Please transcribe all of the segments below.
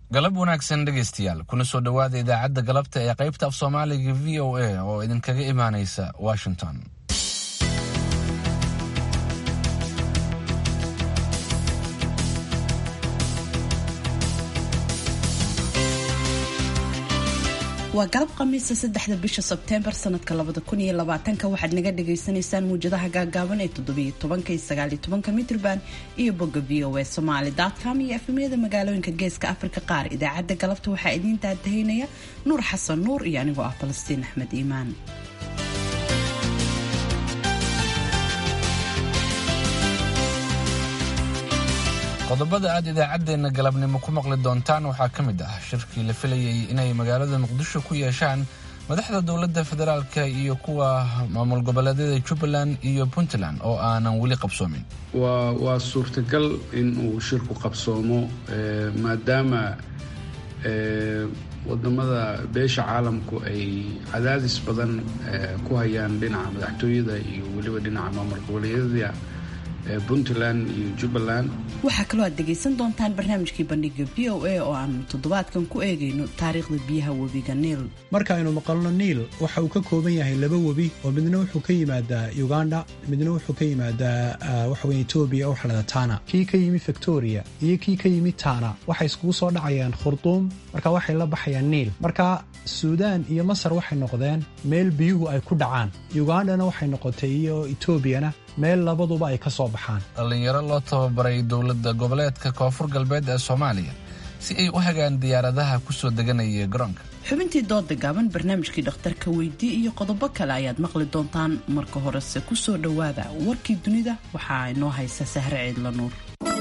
galab wanaagsan dhegaystayaal kuna soo dhowaada idaacadda galabta ee qaybta af soomaaliga v o a oo idinkaga imaanaysa washington waa galab khamiisa saddexda bisha sebteembar sanadka labada kun iyo labaatanka waxaad naga dhagaysanaysaan muwjadaha gaagaaban ee toddobiyo tobanka iyo sagaaliyo tobanka mitrban iyo bogga v o a somaali com iyo efemyada magaalooyinka geeska afrika qaar idaacadda galabta waxaa idiin daadahaynaya nuur xasan nuur iyo anigoo ah falastiin axmed iimaan qodobada aad idaacaddeenna galabnimo ku maqli doontaan waxaa ka mid ah shirkii la filayay inay magaalada muqdisho ku yeeshaan madaxda dowladda federaalka iyo kuwa maamul goboleedyada jubbaland iyo puntland oo aanan weli qabsoomin waa waa suurtagal in uu shirku qabsoomo maadaama wadamada beesha caalamku ay cadaadis badan ku hayaan dhinaca madaxtooyada iyo weliba dhinaca maamul goboleedyada puntland iyo jubbaland waxaa kaloo aad dhegaysan doontaan barnaamijkii bandhiga v o a oo aanu toddobaadkan ku eegayno taariikhda biyaha webiga niil marka aynu maqalno niil waxa uu ka kooban yahay laba webi oo midna wuxuu ka yimaadaa uganda midna wuxuu ka yimaadaa waxaweya etoobiya oo xalada tana kii ka yimid victoria iyo kii ka yimid tana waxay iskugu soo dhacayaan khurduum marka waxay la baxayaan niil marka suudaan iyo masar waxay noqdeen meel biyuhu ay ku dhacaan ugandana waxay noqotay iyo etoobiyana meel labaduba ay ka soo baxaan dhallinyaro loo tababaray dowladda goboleedka koonfur galbeed ee soomaaliya si ay u hagaan diyaaradaha ku soo deganaya garoonka xubintii dooda gaaban barnaamijkii dhakhtarka weydii iyo qodobo kale ayaad maqli doontaan marka horese ku soo dhowaada warkii dunida waxaa inoo haysa sahre ciidla nuur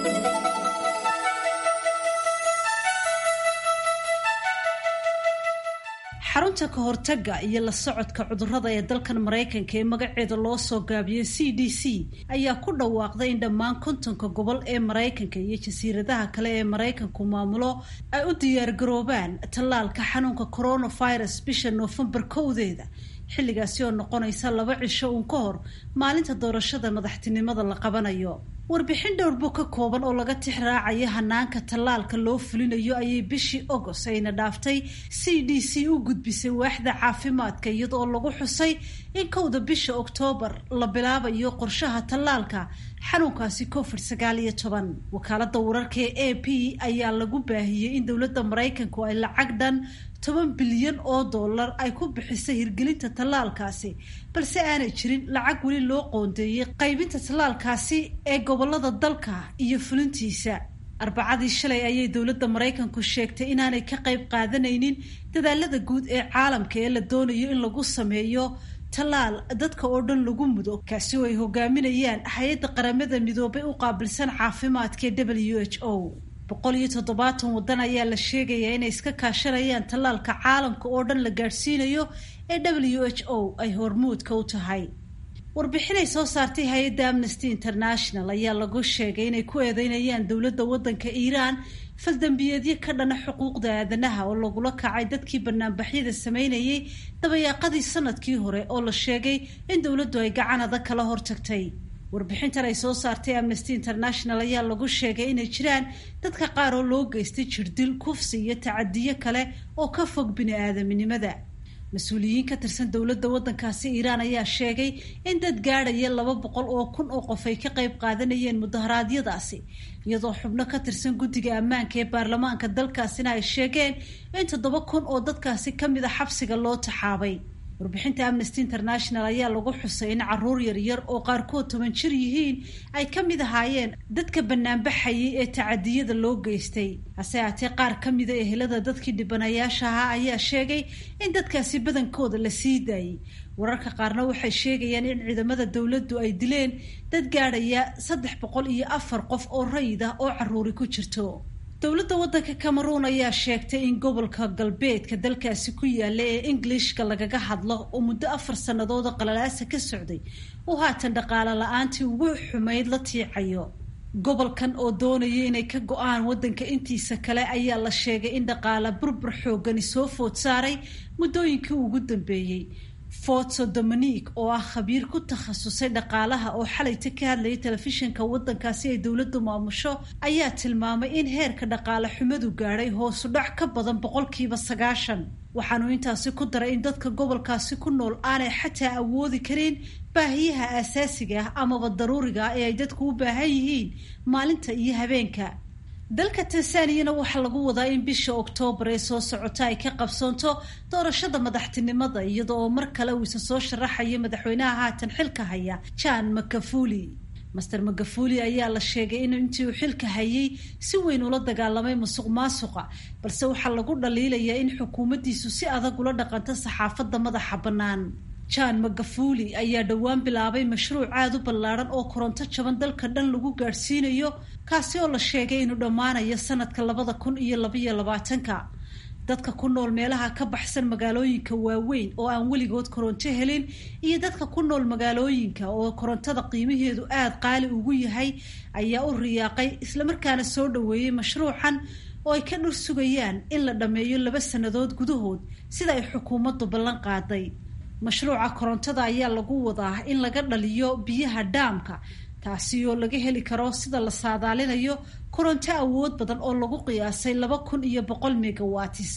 xarunta ka hortaga iyo la socodka cudurrada ee dalkan maraykanka ee magaceeda loo soo gaabiyey c d c ayaa ku dhawaaqday in dhammaan kontonka gobol ee maraykanka iyo jasiiradaha kale ee maraykanku maamulo ay u diyaargaroobaan tallaalka xanuunka coronavirus bisha noofembar kowdeeda xilligaasi oo noqonaysa laba cisho uun ka hor maalinta doorashada madaxtinimada la qabanayo warbixin dhowrbo ka kooban oo laga tix raacaya hanaanka tallaalka loo fulinayo ayay bishii agost ayna dhaaftay c d c u gudbisay waaxda caafimaadka iyadoo lagu xusay in kowda bisha oktoobar la bilaabayo qorshaha tallaalka xanuunkaasi covid sagaal iyo toban wakaalada wararka ee a p ayaa lagu baahiyey in dowladda maraykanku ay lacag dhan toban bilyan oo dollar ay ku bixisay hirgelinta tallaalkaasi balse aanay jirin lacag weli loo qoondeeyey qaybinta tallaalkaasi ee gobolada dalka iyo fulintiisa arbacadii shalay ayay dowladda maraykanku sheegtay inaanay ka qayb qaadanaynin dadaalada guud ee caalamka ee la doonayo in lagu sameeyo tallaal dadka oo dhan lagu mudo kaasi oo ay hogaaminayaan hay-adda qaramada midoobay u qaabilsan caafimaadka ee w h o boqol iyo toddobaatan waddan ayaa la sheegayaa inay iska kaashanayaan tallaalka caalamka oo dhan la gaadhsiinayo ee w h o ay hormuudka u tahay warbixinay soo saartay hay-adda amnesty international ayaa lagu sheegay inay ku eedeynayaan dowladda waddanka iiraan faldambiyeedyo ka dhana xuquuqda aadanaha oo lagula kacay dadkii banaanbaxyada sameynayay dabayaaqadii sanadkii hore oo la sheegay in dowladdu ay gacan adag kala hortagtay warbixintan ay soo saartay amnesty international ayaa lagu sheegay inay jiraan dadka qaar oo loo geystay jirdil kufsi iyo tacadiyo kale oo ka fog bini-aadaminimada mas-uuliyiin ka tirsan dowladda waddankaasi iiraan ayaa sheegay in dad gaadhaya laba boqol oo kun oo qof ay ka qayb qaadanayeen mudaharaadyadaasi iyadoo xubno ka tirsan guddiga ammaanka ee baarlamaanka dalkaasina ay sheegeen in toddoba kun oo dadkaasi ka mid a xabsiga loo taxaabay warbixinta amnesty international ayaa lagu xusay in caruur yaryar oo qaarkood toban jir yihiin ay ka mid ahaayeen dadka banaanbaxayay ee tacadiyada loo geystay hase haatee qaar ka mida ehelada dadkii dhibanayaasha ahaa ayaa sheegay in dadkaasi badankooda la sii daayey wararka qaarna waxay sheegayaan in ciidamada dowladdu ay dileen dad gaadhaya saddex boqol iyo afar qof oo rayid ah oo caruuri ku jirto dowladda waddanka cameroon ayaa sheegtay in gobolka galbeedka dalkaasi ku yaalla ee englishka lagaga hadlo oo muddo afar sannadood qalalaasa ka socday uu haatan dhaqaale la-aantii ugu xumayd la tiicayo gobolkan oo doonaya inay ka go-aan waddanka intiisa kale ayaa la sheegay in dhaqaale burbur xoogani soo food saaray muddooyinkii ugu dambeeyey forto dominique oo ah khabiir ku takhasusay dhaqaalaha oo xalayta ka hadlayay telefishinka waddankaasi ay dowladdu maamusho ayaa tilmaamay in heerka dhaqaale xumadu gaadhay hoosu dhac ka badan boqolkiiba sagaashan waxaanu intaasi ku daray in dadka gobolkaasi ku nool aanay xataa awoodi karin baahiyaha aasaasiga ah amaba daruuriga ah ee ay dadku u baahan yihiin maalinta iyo habeenka dalka tansaniyana waxaa lagu wadaa in bisha oktoobar ee soo socota ay ka qabsoonto doorashada madaxtinimada iyada oo mar kale uu isa soo sharaxayo madaxweynaha haatan xilka haya jan makafuli master magafuli ayaa la sheegay in intii uu xilka hayay si weyn ula dagaalamay musuq maasuqa balse waxaa lagu dhaliilayaa in xukuumaddiisu si adag ula dhaqanto saxaafadda madaxa bannaan jan magafuli ayaa dhowaan bilaabay mashruuc aada u ballaadhan oo koronto jaban dalka dhan lagu gaadhsiinayo kaasi oo la sheegay inuu dhammaanayo sanadka labada kun iyo labaiyo labaatanka dadka ku nool meelaha ka baxsan magaalooyinka waaweyn oo aan weligood koronto helin iyo dadka ku nool magaalooyinka oo korontada qiimaheedu aada qaali ugu yahay ayaa u riyaaqay islamarkaana soo dhoweeyey mashruucan oo ay ka dhur sugayaan in la dhammeeyo laba sannadood gudahood sida ay xukuumaddu ballan qaaday mashruuca korontada ayaa lagu wadaa in laga dhaliyo biyaha dhaamka taasi oo laga heli karo sida la saadaalinayo koronto awood badan oo lagu qiyaasay laba kun iyo boqol megawatis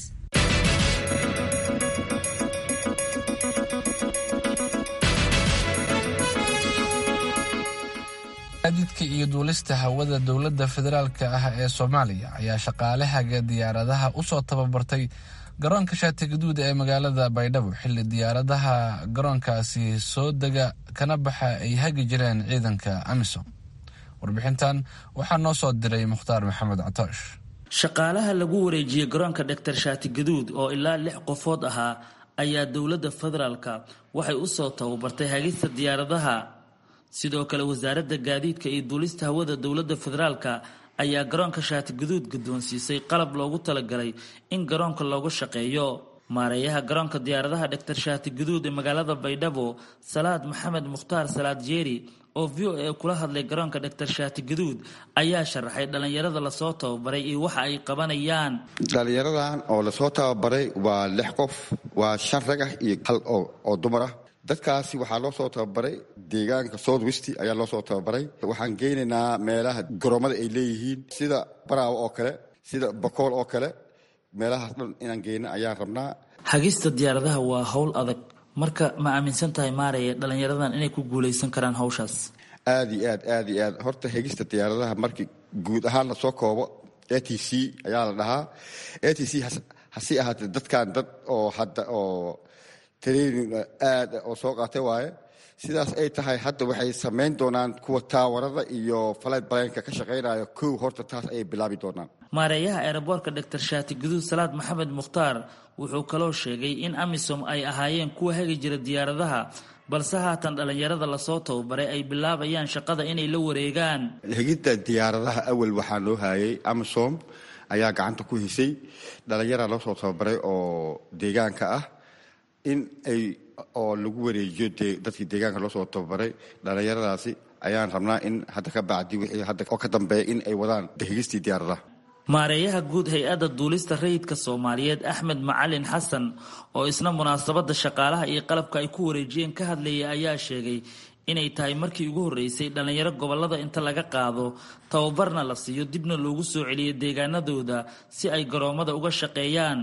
gaadiidka iyo duulista hawada dowladda federaalka ah ee soomaaliya ayaa shaqaalahaga diyaaradaha usoo tababartay garoonka shaati gaduud ee magaalada baydhabo xilli diyaaradaha garoonkaasi soo dega kana baxa ay hagi jireen ciidanka amisom warbixintan waxaa noo soo diray mukhtaar maxamed catoosh shaqaalaha lagu wareejiyey garoonka dhaktar shaati gaduud oo ilaa lix qofood ahaa ayaa dowladda federaalka waxay usoo tababartay hagista diyaaradaha sidoo kale wasaaradda gaadiidka iyo duulista hawada dowladda federaalka ayaa garoonka shaati gaduud guddoonsiisay qalab loogu talagalay in garoonka loogu shaqeeyo maareeyaha garoonka diyaaradaha dhaktar shaati gaduud ee magaalada baydhabo salaad maxamed mukhtaar salaad jeeri oo v o a kula hadlay garoonka dhaktar shaati gaduud ayaa sharaxay dhallinyarada lasoo tababaray iyo waxa ay qabanayaan dhallinyaradan oo lasoo tababaray waa lix qof waa shan rag ah iyo hal oo dumar ah dadkaasi waxaa loo soo tababaray deegaanka south west ayaa loo soo tababaray waxaan geynaynaa meelaha garoomada ay leeyihiin sida baraawo oo kale sida bakool oo kale meelahaas dhan inaan geyno ayaan rabnaa hagista diyaaradaha waa howl adag marka ma aaminsan tahay maaraya dhallinyaradan inay ku guulaysan karaan hawshaas aad iyo aad aad iyo aad horta hegista diyaaradaha markii guud ahaan lasoo koobo a t c ayaa la dhahaa a t c hasi ahaatee dadkan dad oo hadda oo training aad oo soo qaatay waaye sidaas ay tahay hadda waxay samayn doonaan kuwa taawarada iyo falight balenka ka shaqaynayo kow horta taas ayay bilaabi doonaan maareeyaha eeraboorka dhaktar shaati guduud salaad maxamed mukhtaar wuxuu kaloo sheegay in amisom ay ahaayeen kuwa hagi jira diyaaradaha balse haatan dhallinyarada lasoo tababaray ay bilaabayaan shaqada inay la wareegaan hegidda diyaaradaha awal waxaa loo haayay amisom ayaa gacanta ku hisay dhallinyara loo soo tababaray oo deegaanka ah in ay oo lagu wareejiyo dadkii deegaanka loo soo tababaray dhallinyaradaasi ayaan rabnaa in hadda ka bacdi wixii hadda oo ka dambeeya in ay wadaan hegistii diyaaradaha maareeyaha guud hay-adda duulista rayidka soomaaliyeed axmed macalin xasan oo isna munaasabadda shaqaalaha iyo qalabka ay ku wareejiyeen ka hadlayay ayaa sheegay inay tahay markii ugu horreysay dhallinyaro gobollada inta laga qaado tababarna la siiyo dibna loogu soo celiyo deegaanadooda si ay garoommada uga shaqeeyaan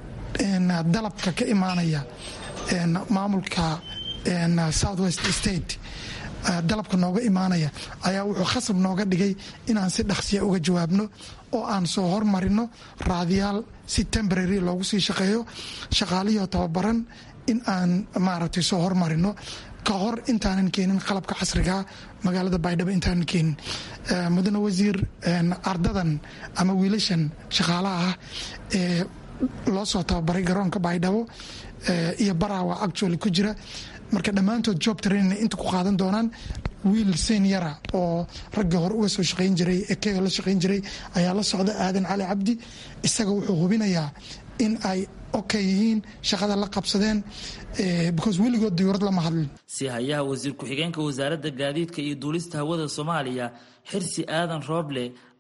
dalabka ka imaanaya maamulka south west state dalabka nooga imaanaya ayaa wuxuu khasab nooga dhigay inaan si dhaqsiya uga jawaabno oo aan soo hormarino raadiyaal si temborary loogu sii shaqeeyo shaqaalihii tababaran in aan maaragtay soo hormarino ka hor intaanan keenin qalabka casrigaa magaalada baydhabo intaanan keenin mudane wasiir ardadan ama wiilashan shaqaalaha ah ee loo soo tababaray garoonka baydhabo iyo baraawa actually ku jira marka dhammaantood job trainin inta ku qaadan doonaan wiil senyara oo ragga hore uga soo shaqayn jiray ekega la shaqayn jiray ayaa la socda aadan cali cabdi isaga wuxuu hubinayaa in ay okay yihiin shaqada la qabsadeen because weligood diyuurad lama hadlin si hayaha wasiir ku-xigeenka wasaaradda gaadiidka iyo duulista hawada soomaaliya xirsi aadan rooble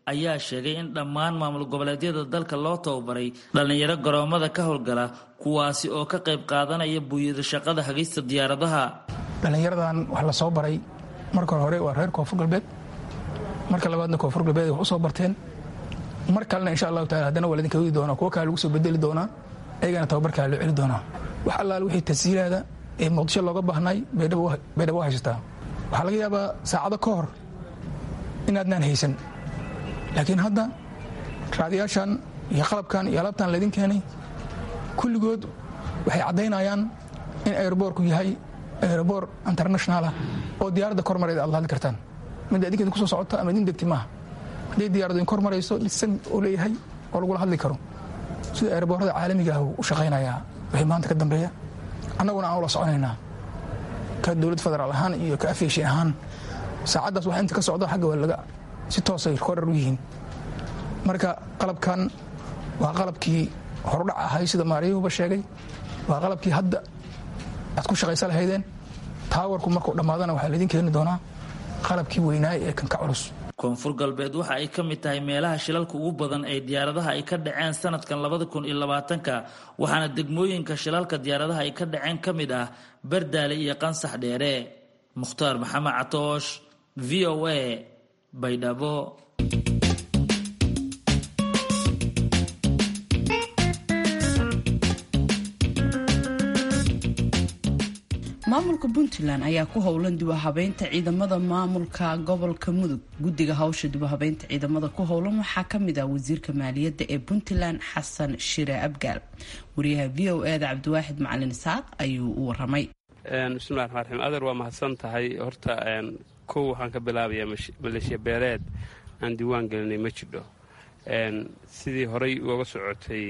ayaa sheegay in dhammaan maamul goboleedyada dalka loo tababaray dhallinyaro garoomada ka howlgala kuwaasi oo ka qayb qaadanaya buuyada shaqada hagista diyaaradaha dhallinyaradan wax la soo baray marka hore waa reer koonfur galbeed marka labaadna koonfur galbeed wax u soo barteen mar kalena insha allahu taala haddana waa ladinka wadi doonaa kuwo kale lagu soo bedeli doonaa ayagana tababarkaa loo celi doonaa wax allaale wixii tashiilaada ee muqdisho looga baahnay baydhabo haysataa waxaa laga yaabaa saacado ka hor inaadnaan haysan laakiin hadda raadiyaashan iyo qalabkan iyo alaabtan laydin keenay kulligood waxay caddaynayaan in aeroboorku yahay aeroboor internationalah oo diyaaradda kormareeda aad la hadli kartaan mid adinkeeda kusoo socota ama idin degti maaha hadday diyaradu in kormarayso dhisan uu leeyahay oo lagula hadli karo sida aeroboorada caalamiga ah u shaqaynayaa wixii maanta ka dambeeya annaguna aan ula soconaynaa ka dowlad federaal ahaan iyo ka afeeshin ahaan saacaddaas waxa inta ka socda xagga waa laga si toosay korar u yihiin marka qalabkan waa qalabkii horudhac ahay sida maariyuhuba sheegay waa qalabkii hadda aad ku shaqaysa lahaydeen taawarku markuu dhammaadana waxaa laydin keeni doonaa qalabkii weynaay ee kanka culus koonfur galbeed waxa ay ka mid tahay meelaha shilalka ugu badan ee diyaaradaha ay ka dhaceen sanadkan labada kun iyo labaatanka waxaana degmooyinka shilalka diyaaradaha ay ka dhaceen ka mid ah bardaale iyo qansax dheere mukhtaar maxamed catoosh v o a baydhabo maamulka puntland ayaa ku howlan dibuhabeynta ciidamada maamulka gobolka mudug guddiga hawsha dibuhabeynta ciidamada ku howlan waxaa kamid ah wasiirka maaliyadda ee puntland xasan shire abgaal wariyaha v o e da cabdiwaaxid macalin isaaq ayuu u waramay bismillahi raxmaan raxiim adeer waa mahadsan tahay horta kow waxaan ka bilaabayaa maleeshiya beeleed aan diiwaan gelinay ma jidho sidii horey uga socotay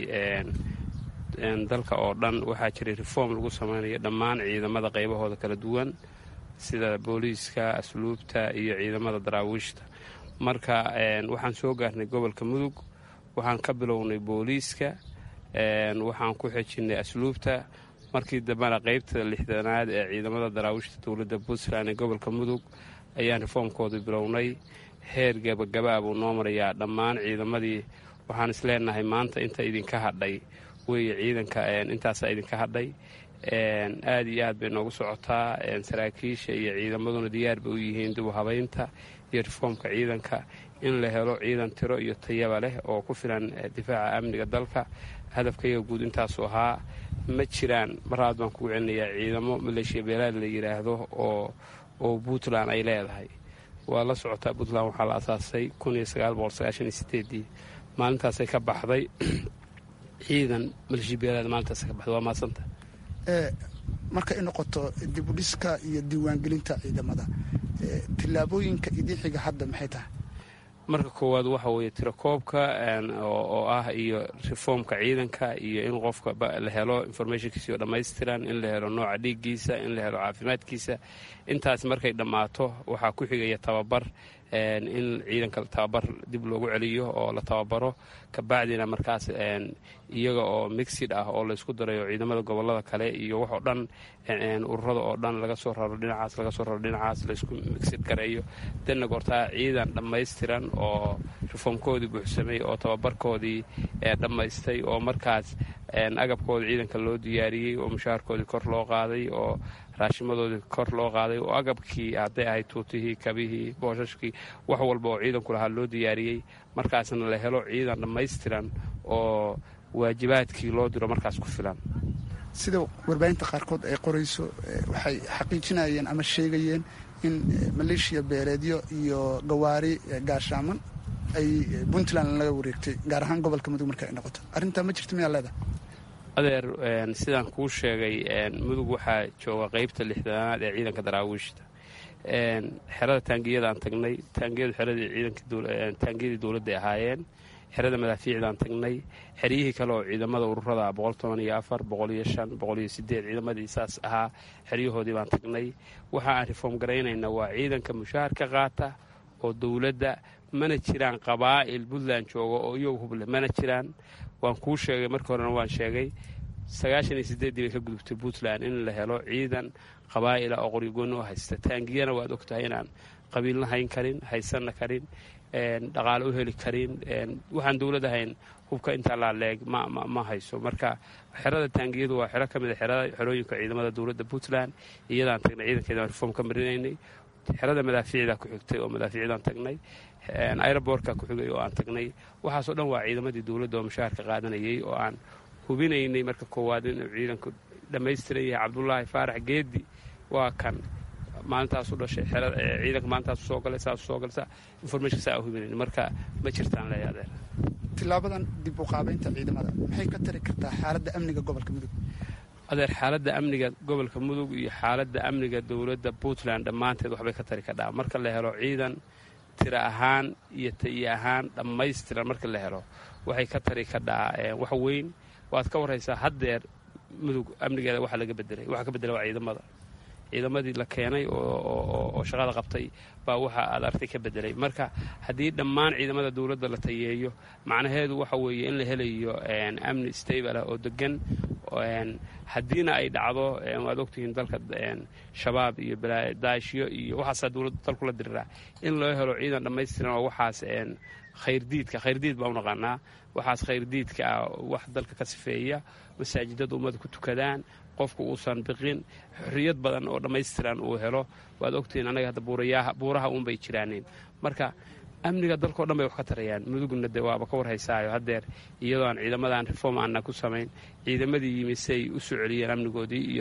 dalka oo dhan waxaa jiray reform lagu samaynayo dhammaan ciidamada qaybahooda kala duwan sida booliiska asluubta iyo ciidamada daraawiishta marka waxaan soo gaarnay gobolka mudug waxaan ka bilownay booliiska waxaan ku xejinnay asluubta markii dambena qaybta lixdanaad ee ciidamada daraawiishta dowladda puntland ee gobolka mudug ayaan reformkooda bilownay heer gabagabaa buu noo marayaa dhammaan ciidamadii waxaan isleenahay maanta inta idinka hadhay weeye ciidanka intaasaa idinka hadhay aad iyo aad bay noogu socotaa saraakiisha iyo ciidamaduna diyaar bay u yihiin dib u habaynta iyo reformka ciidanka in la helo ciidan tiro iyo tayaba leh oo ku filan difaaca amniga dalka hadafkayga guud intaasu ahaa ma jiraan maraad baan kugu celinayaa ciidamo maleeshiya beelaad la yidhaahdo oo oo puntland ay leedahay waa la socotaa puntland waxaa la asaasay ii maalintaasay ka baxday ciidan maleeshiya beelaad maalintaas ka baxday waa maadsanta marka ay noqoto dibudhiska iyo diiwaangelinta ciidamada tillaabooyinka idin xiga hadda maxay tahay marka koowaad waxa weeye tirakoobka oo ah iyo reformka ciidanka iyo in qofka la helo informationkiisa oo dhammaystiran in la helo nooca dhiiggiisa in la helo caafimaadkiisa intaas markay dhammaato waxaa ku xigaya tababar in ciidanka tababar dib loogu celiyo oo la tababaro kabacdina markaas iyaga oo mixid ah oo laysku darayo ciidamada gobolada kale iyo waxoo dhan ururada oo dhan laga soo raro dhinacaas laga soo raro dhinacaas laysku mixid gareeyo danna goortaa ciidan dhammaystiran oo reformkoodii buuxsamay oo tababarkoodii dhammaystay oo markaas agabkoodii ciidanka loo diyaariyey oo mushaharkoodii kor loo qaaday oo raashimadoodii kor loo qaaday oo agabkii hadday ahayd tuutihii kabihii boosashkii wax walba oo ciidanku lahaa loo diyaariyey markaasna la helo ciidan dhammaystiran oo waajibaadkii loo diro markaas ku filan sida warbaahinta qaarkood ay qorayso waxay xaqiijinayeen ama sheegayeen in maleeshiya beeleedyo iyo gawaari gaashaaman ay puntland laga wareegtay gaar ahaan gobolka mudug marka ay noqoto arrintaa ma jirto miyaa leedahay adeer sidaan kuu sheegay mudug waxaa jooga qaybta lixdanaad ee ciidanka daraawiishta xerada taangiyadaan tagnay taangiyadu xeradii taangiyadii dowladday ahaayeen xerada madaafiicdaan tagnay xeryihii kale oo ciidamada ururada boqol toban iyo afar boqol iyo shan boqol iyo sideed ciidamadii saas ahaa xeryahoodii baan tagnay waxa aan reform garaynayna waa ciidanka mushaahar ka qaata oo dowladda mana jiraan qabaa'il puntland jooga oo iyagu huble mana jiraan waan kuu sheegay markii horena waan sheegay sagaashan iyo sideeddii bay ka gudubtay puntland in la helo ciidan qabaa'ila oo qoryogooni u haysta taangiyana waad ogtahay inaan qabiilna hayn karin haysanna karin dhaqaale u heli karin waxaan dowlad ahayn hubka intaa laaleeg ma hayso marka xerada taangiyadu waa xero ka mid a xerooyinka ciidamada dowladda puntland iyadaan tagnay ciidankeedaan reform ka marinaynay xerada madaafiicdaa ku xigtay oo madaafiicdaan tagnay aerobortka ku xigay oo aan tagnay waxaasoo dhan waa ciidamadii dowladda oo mushaharka qaadanayay oo aan hubinaynay marka koowaad inuu ciidanku dhammaystiran yahay cabdulaahi faarax geedi waa kan maalintaasu dhashay ciidanka maalintaasu soo galay saasu soo galay information saa hubinayn marka ma jirtaan leeya adeer tilaabadan dib u qaabaynta ciidamada maxay ka tari kartaa xaaladda amniga gobolka mudug adeer xaaladda amniga gobolka mudug iyo xaaladda amniga dowladda puntland dhammaanteed waxbay ka tari kadhaa marka la helo ciidan tira ahaan iyo tayo ahaan dhammaystiran marka la helo waxay ka tari kadhaa wax weyn waad ka warraysaa haddeer mudug amnigeeda waxa laga bedelay waxa ka bedelay waa ciidamada ciidamadii la keenay oo shaqada qabtay baa waxa aad artay ka bedelay marka haddii dhammaan ciidamada dowladda la tayeeyo macnaheedu waxa weeye in la helayo amni stable ah oo degan haddiina ay dhacdo waad ogtihiin dalka shabaab iyo daashyo iyo waxaasaa dowladda dalku la diriraa in loo helo ciidan dhammaystiran oo waxaas khayrdiidka khayrdiid baa u naqaanaa waxaas khayrdiidka ah wax dalka ka sifeeya masaajidada ummada ku tukadaan qofku uusan biqin xorriyad badan oo dhammaystiran uu helo waad ogtihiin annaga hadda buuraha uunbay jiraaneen marka amniga dalkao dhan bay wax ka tarayaan mudugna de waaba ka warhaysaayo haddeer iyadoo aan ciidamadan reform aanna ku samayn ciidamadii yimi say u soo celiyeen amnigoodii iyo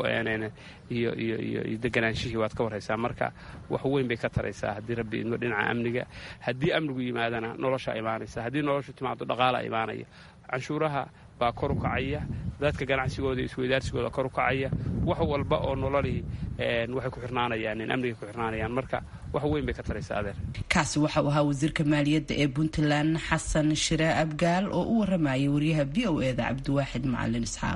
reformkiyo deganaanshihii waad ka warhaysaa marka wax weyn bay ka taraysaa haddii rabbi idmo dhinaca amniga haddii amnigu yimaadana nolosha imaanaysa haddii noloshu timaado dhaqaala imaanaya canshuuraha baa kor u kacaya dadka ganacsigooda isweydaarsigooda kor u kacaya wax walba oo nololii waxay ku xirnaanayaan amnigay ku xirnaanayaan marka wax weyn bay ka taraysaa adeer kaasi waxa uu ahaa wasiirka maaliyadda ee puntland xasan shire abgaal oo u waramayay wariyaha v o e da cabdiwaaxid macalin isxaaq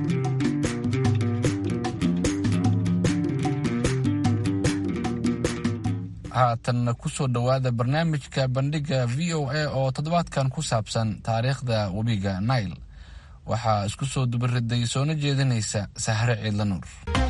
haatan kusoo dhowaada barnaamijka bandhiga v o a oo toddobaadkan ku saabsan taariikhda webiga nail waxaa isku soo dubariday soona jeedinaysa sahre ciidla nuur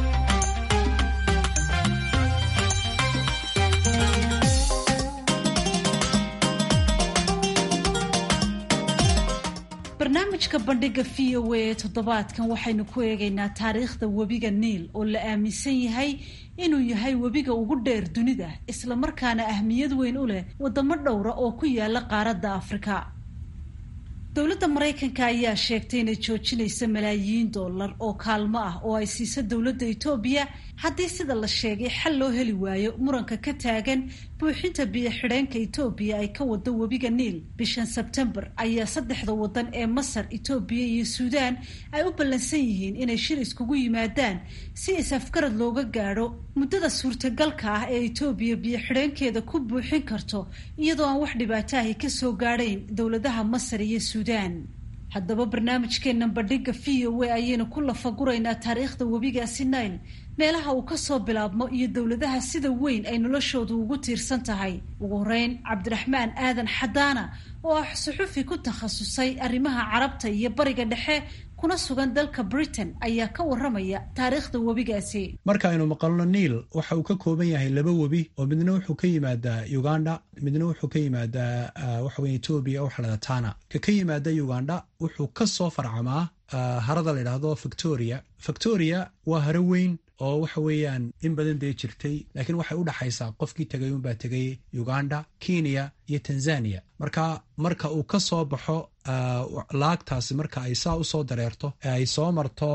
barnaamijka bandhiga v o a toddobaadkan waxaynu ku eegaynaa taariikhda webiga niil oo la aaminsan yahay inuu yahay webiga ugu dheer dunida islamarkaana ahmiyad weyn u leh wadamo dhowra oo ku yaala qaaradda afrika dowladda maraykanka ayaa sheegtay inay joojinaysa malaayiin dollar oo kaalmo ah oo ay siiso dowladda etoobiya haddii sida la sheegay xal loo heli waayo muranka ka taagan buuxinta biyo-xidheenka etoobiya ay ka wado webiga niil bishan sebtembar ayaa saddexda wadan ee masar etoobiya iyo suudaan ay u ballansan yihiin inay shir iskugu yimaadaan si is-afgarad looga gaadho muddada suurtagalka ah ee etoobiya biyo-xidheenkeeda ku buuxin karto iyadoo aan wax dhibaato ahi kasoo gaadhayn dowladaha masar iyo suudaan haddaba barnaamijkeennan bandhiga v o a ayaynu ku lafaguraynaa taariikhda webigaasi nail meelaha uu kasoo bilaabmo iyo dowladaha sida weyn ay noloshoodu ugu tiirsan tahay ugu horeyn cabdiraxmaan aadan xadaana oo ah suxufi ku takhasusay arrimaha carabta iyo bariga dhexe kuna sugan dalka britain ayaa ka waramaya taariikhda webigaasi marka aynu maqalno niil waxa uu ka kooban yahay laba webi oo midna wuxuu ka yimaadaa uganda midna wuxuu ka yimaadaa waxaweye etoobiya oo xalada tana ka ka yimaada uganda wuxuu ka soo farcamaa harada la yidhaahdo victoria victoria waa haro weyn oo waxa weeyaan in badan dee jirtay laakiin waxay u dhaxaysaa qofkii tegay unbaa tegay uganda kenya iyo tanzania marka marka uu ka soo baxo laagtaasi marka ay saa usoo dareerto ee ay soo marto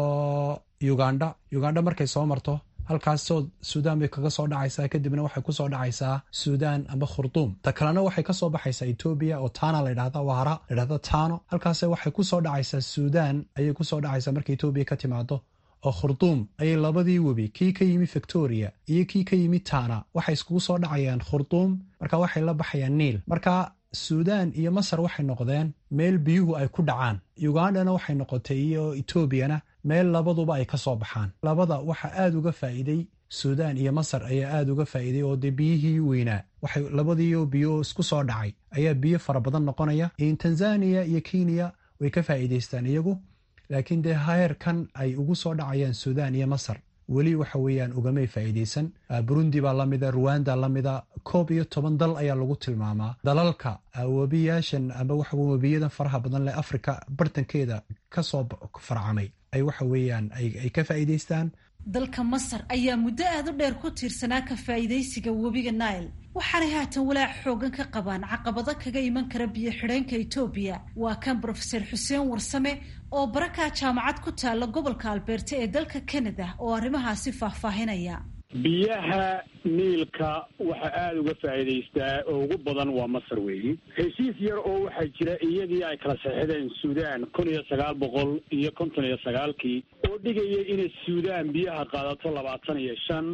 uganda uganda markay soo marto halkaasoo suudaan bay kaga soo dhacaysaa kadibna waxay kusoo dhacaysaa suudaan amba khurduum ta kalena waxay kasoo baxaysaa etoobiya oo tana ladhahda waara ladhahda tano halkaase waxay kusoo dhacaysaa suudaan ayay kusoo dhacaysaa marka etoobiya ka timaado oo khurduum ayay labadii webi kii ka yimi victoria iyo kii ka yimi tana waxay iskugu soo dhacayaan khurduum marka waxay la baxayaan niil marka suudaan iyo masar waxay noqdeen meel biyuhu ay ku dhacaan ugandana waxay noqotay iyo etoobiyana meel labaduba ay ka soo baxaan labada waxa aad uga faa'iiday suudaan iyo masar ayaa aad uga faa'iiday oo dee biyihii weynaa waxay labadiio biyo isku soo dhacay ayaa biyo fara badan noqonaya tanzania iyo kenya way ka faa'iidaystaan iyagu laakiin dee heerkan ay ugu soo dhacayaan suudaan iyo masar weli waxa weeyaan ugamay faa'iidaysan burundi baa lamida ruwanda lamida koob iyo toban dal ayaa lagu tilmaamaa dalalka webiyaashan ama waxa webiyadan faraha badan leh afrika bartankeeda kasoo farcamay ay waxa weeyaan ay ka faa'iidaystaan dalka masar ayaa muddo aada u dheer ku tiirsanaa ka faa'iidaysiga webiga nile waxaanay haatan walaac xoogan ka qabaan caqabado kaga iman kara biyo xidheenka etoobiya waa kan brofeser xuseen warsame oo barakaa jaamacad ku taalla gobolka albeerta ee dalka canada oo arrimahaasi faahfaahinaya biyaha niilka waxaa aada uga faa'iidaystaa oo ugu badan waa masar weeyi heshiis yar oo waxaa jira iyadii ay kala saxideen suudaan kun iyo sagaal boqol iyo konton iyo sagaalkii oo dhigaya inay suudaan biyaha qaadato labaatan iyo shan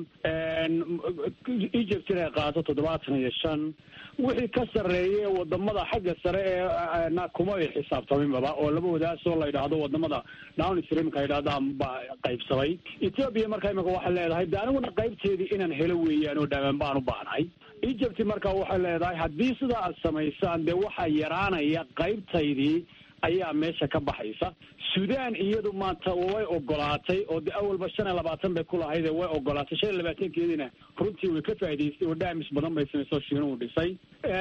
egypt inay qaadato toddobaatan iyo shan wixii ka sarreeye wadamada xagga sare ee kuma ay xisaabtaminbaba oo laba wadaasoo la yidhaahdo wadamada downstreamka ay yidhahdaan baa qaybsamay ethoobia marka imika waxay leedahay de aniguna qaybteedii inaan helo weeyaan oo dhaamaan baan u baahnahay egypt marka waxay leedahay haddii sidaa aad samaysaan dee waxaa yaraanaya qaybtaydii ayaa meesha ka baxaysa suudaan iyadu maanta way ogolaatay oo de awalba shan iyo labaatan bay ku lahaydee way ogolaatay shan iyo labaatankeediina runtii way ka faa'idaystay oo dhaamis badan bay samaysoo shiinuhu dhisay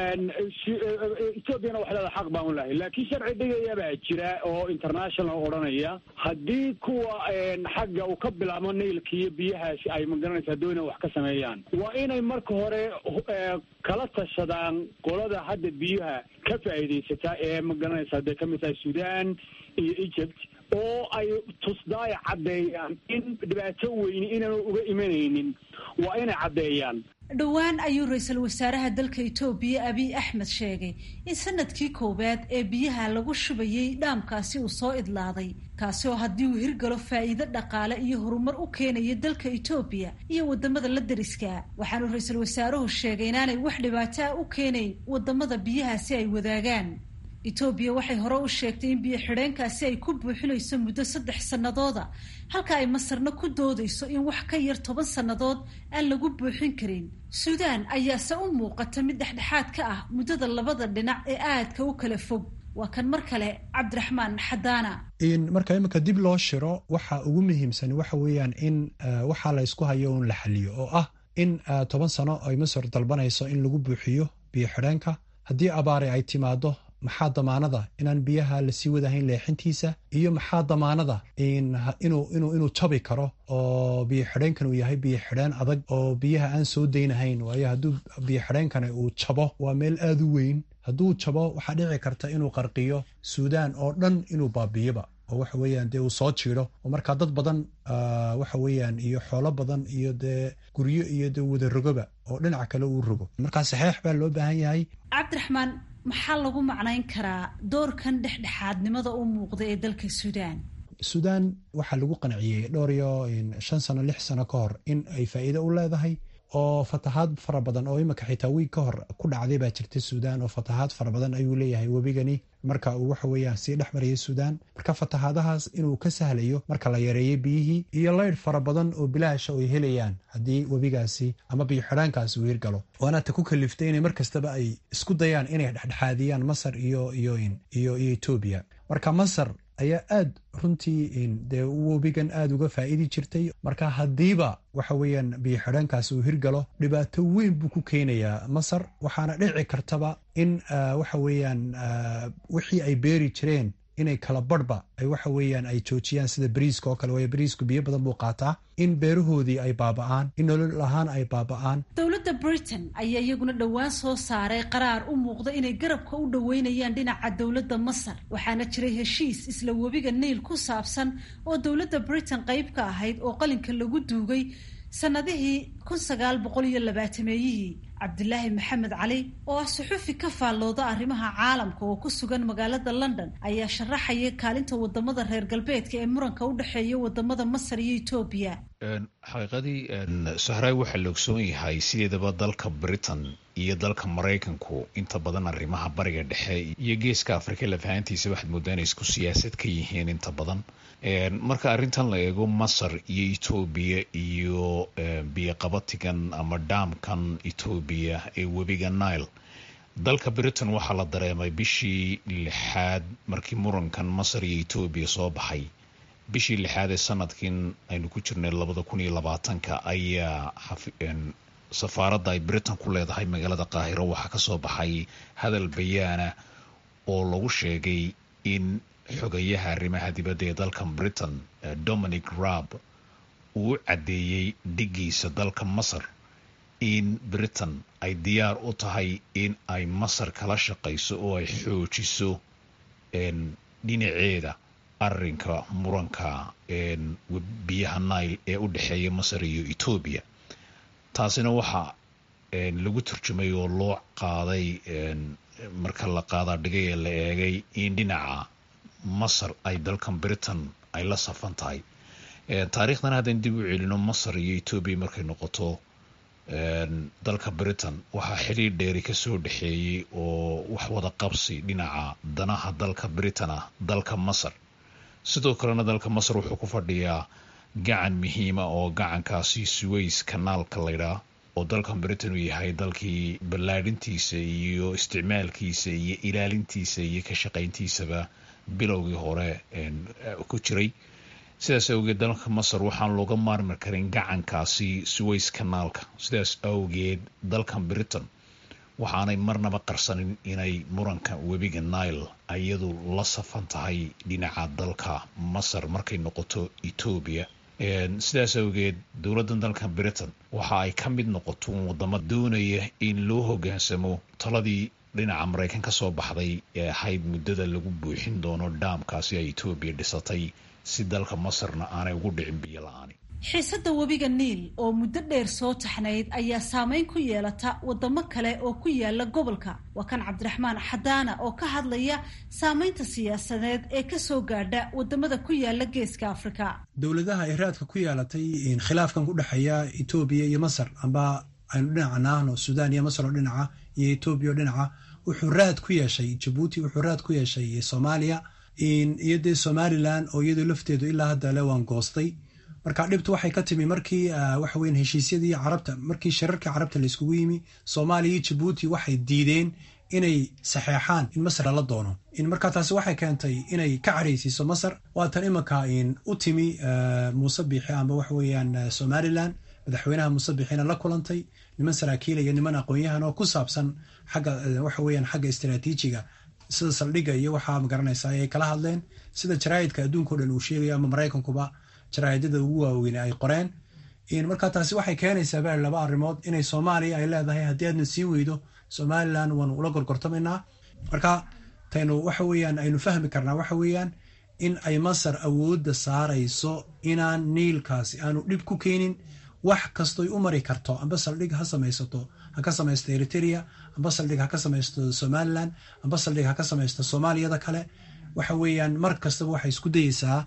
ethoobiana waxay leedahay xaq baan u lahay laakiin sharci dhigaya baa jira oo international odhanaya haddii kuwa xagga uu ka bilaabo nailka iyo biyahaasi ay magaranaysaa doona wax ka sameeyaan waa inay marka hore kala tashadaan qolada hadda biyaha ka faa'iidaysataa ee magaranaysa hadday ka mid tahay suudaan iyo egypt oo ay tusdaay caddeeyaan in dhibaato weyni inaanu uga imanaynin waa inay caddeeyaan dhowaan ayuu ra-iisul wasaaraha dalka etoobiya abiy axmed sheegay in sanadkii koowaad ee biyaha lagu shubayey dhaamkaasi uu soo idlaaday kaasi oo haddii uu hirgalo faa'iido dhaqaale iyo horumar u keenaya dalka etoobiya iyo wadamada la deriska waxaanu ra-iisul wasaaruhu sheegay inaanay wax dhibaato ah u keenayn wadamada biyahaasi ay wadaagaan etoobiya waxay hore u sheegtay in biyo xidheenkaasi ay ku buuxinayso muddo saddex sannadooda halka ay masarna ku doodayso in wax ka yar toban sannadood aan lagu buuxin karin suudaan ayaase u muuqata mid dhexdhexaad ka ah muddada labada dhinac ee aadka u kala fog waa kan mar kale cabdiraxmaan xadaana marka imika dib loo shiro waxa ugu muhiimsan waxa weeyaan in waxaa la ysku hayo un la xaliyo oo ah in toban sano ay masar dalbanayso in lagu buuxiyo biyo xidheenka haddii abaare ay timaado maxaa damaanada inaan biyaha lasii wadahayn leexintiisa iyo maxaa damaanada inuu jabi karo oo biyo xidheenkan uu yahay biyo xidheen adag oo biyaha aan soo daynahayn waayo hadduu biyo xidheenkani uu jabo waa meel aada u weyn hadduu jabo waxaa dhici karta inuu qarqiyo suudaan oo dhan inuu baabiyoba oo waxa weeyaan dee uu soo jiido oo markaa dad badan waxa weeyaan iyo xoolo badan iyo dee guryo iyo dee wada rogoba oo dhinaca kale uu rogo markaa saxeex baa loo baahan yahay cabdiraxmaan maxaa lagu macnayn karaa doorkan dhexdhexaadnimada u muuqda ee dalka suudaan suudaan waxaa lagu qanciyey dhowr iyo shan sano lix sano ka hor in ay faa'iido u leedahay oo fatahaad fara badan oo imika xitaa wiig ka hor ku dhacday baa jirta suudaan oo fatahaad fara badan ayuu leeyahay webigani marka uu waxa weeyaan sii dhex marayay suudaan marka fatahaadahaas inuu ka sahlayo marka la yareeyey biyihii iyo laydh fara badan oo bilaasha ay helayaan haddii webigaasi ama biyo xidhaankaasi uu hirgalo waana ta ku kaliftay inay mar kastaba ay isku dayaan inay dhexdhexaadiyaan masar iyo iyo iyo iyo etoobiya marka masar ayaa aad runtii dee webigan aada uga faa'iidi jirtay marka haddiiba waxa weeyaan biyo xidhaankaasi uu hirgalo dhibaato weyn buu ku keenayaa masar waxaana dhici kartaba in waxa weeyaan wixii ay beeri jireen inay kala barhba ay waxa weeyaan ay joojiyaan sida bariiska oo kale waayo bariisku biyo badan buu qaataa in beerahoodii ay baaba'aan in nolol ahaan ay baaba'aan dowladda britain ayaa iyaguna dhowaan soo saaray qaraar u muuqda inay garabka u dhoweynayaan dhinaca dowladda masar waxaana jiray heshiis isla webiga niil ku saabsan oo dowladda britain qayb ka ahayd oo qalinka lagu duugay sanadihii kun sagaal boqol iyo labaatameeyihii cabdilaahi maxamed cali oo ah suxufi ka faallooda arrimaha caalamka oo ku sugan magaalada london ayaa sharaxaya kaalinta wadamada reer galbeedka ee muranka u dhexeeya wadamada masar iyo etoobiya xaqiiqadii sahraay waxaa la ogsoon yahay sideedaba dalka britain iyo dalka maraykanku inta badan arrimaha bariga dhexe iyo geeska afrika lafahantiisa waxaad moodaa inay isku siyaasad ka yihiin inta badan marka arrintan la eego masar iyo etoobiya iyo biyoqabatigan ama dhaamkan etoobiya ee webiga nile dalka britain waxaa la dareemay bishii lixaad markii murankan masar iyo etoobiya soo baxay bishii lixaad ee sanadkiin aynu ku jirnay labada kun iyo labaatanka ayaa safaaradda ay britain ku leedahay magaalada qaahiro waxaa ka soo baxay hadal bayaana oo lagu sheegay in xogayaha arrimaha dibadda ee dalkan britain dominic raab uu u caddeeyey dhigiisa dalka masar in britain ay diyaar u tahay in ay masar kala shaqayso oo ay xoojiso dhinaceeda arinka muranka biyaha nile ee u dhexeeya masar iyo etoobiya taasina waxaa lagu turjumay oo loo qaaday marka la qaadaa dhigay ee la eegay in dhinaca masar ay dalkan britain ay la safan tahay taariikhdan haddaan dib u celino masar iyo etoobiya markay noqoto dalka britain waxaa xiriir dheeri ka soo dhexeeyey oo wax wada qabsi dhinaca danaha dalka britain ah dalka masar sidoo kalena dalka masar wuxuu ku fadhiyaa gacan muhiima oo gacankaasi suways kanaalka laydhaa oo dalkan britain uu yahay dalkii ballaadhintiisa iyo isticmaalkiisa iyo ilaalintiisa iyo ka shaqayntiisaba bilowgii hore ku jiray sidaas awgeed dalka masar waxaan looga maarmi karin gacankaasi suways kanaalka sidaas awgeed dalkan britain waxaanay marnaba qarsanin inay muranka webiga nile iyadu la safan tahay dhinaca dalka masar markay noqoto etoobiya sidaas awgeed dowladdan dalka britain waxa ay ka mid noqoto wadamo doonaya in loo hogaansamo taladii dhinaca maraykan ka soo baxday ee ahayd muddada lagu buuxin doono dhaamkaasi ay etoobiya dhisatay si dalka masarna aanay ugu dhicin biyo la-aani xiisadda webiga niil oo muddo dheer soo taxnayd ayaa saameyn ku yeelata wadamo kale oo ku yaala gobolka waa kan cabdiraxmaan xadaana oo ka hadlaya saameynta siyaasadeed ee kasoo gaadha wadamada ku yaala geeska afrika dowladaha ay raadka ku yeelatay khilaafkan ku dhexeeya etoobiya iyo masar amba aynu dhinaca naahno suudaan iyo masar oo dhinaca iyo etoobiya oo dhinaca wuxuu raad ku yeeshay jabuuti wuxuu raad ku yeeshay soomaaliya iyo dee somalilan oo iyadoo lafteedu ilaa hadda le waan goostay marka dhibtu waxay ka timi markii waxa weyan heshiisyadii carabta markii shirarkii carabta layskugu yimi soomaaliya iyo jabuuti waxay diideen inay saxeexaan in masar lala doono marka taasi waxay keentay inay ka caraysiiso masar waatan imanka u timi muuse biixi amba waxa weeyaan somalilan madaxweynaha muuse biixina la kulantay niman saraakiila iyo niman aqoon-yahan oo ku saabsan xagga waxa weeyaan xagga istaraatiijiga sida saldhigga iyo waxaa magaranaysa ay kala hadleen sida jaraa'idka adduunka o dhan uu sheegayo ama maraykankuba jaraa'idada ugu waaweyn ay qoreen marka taasi waxay keenaysaa bal laba arrimood inay soomaaliya ay leedahay haddii aadna sii weydo somalilan waanu ula gorgortamaynaa marka taynu waxa weeyaan aynu fahmi karnaa waxa weeyaan in ay masar awoodda saarayso inaan niilkaasi aanu dhib ku keenin wax kastoy u mari karto amba saldhig ha samaysato ha ka samaysto eritrea amba saldhig ha ka samaysto somalilan amba saldhig ha ka samaysto soomaaliyada kale waxa weeyaan mar kastaba waxay isku dayeysaa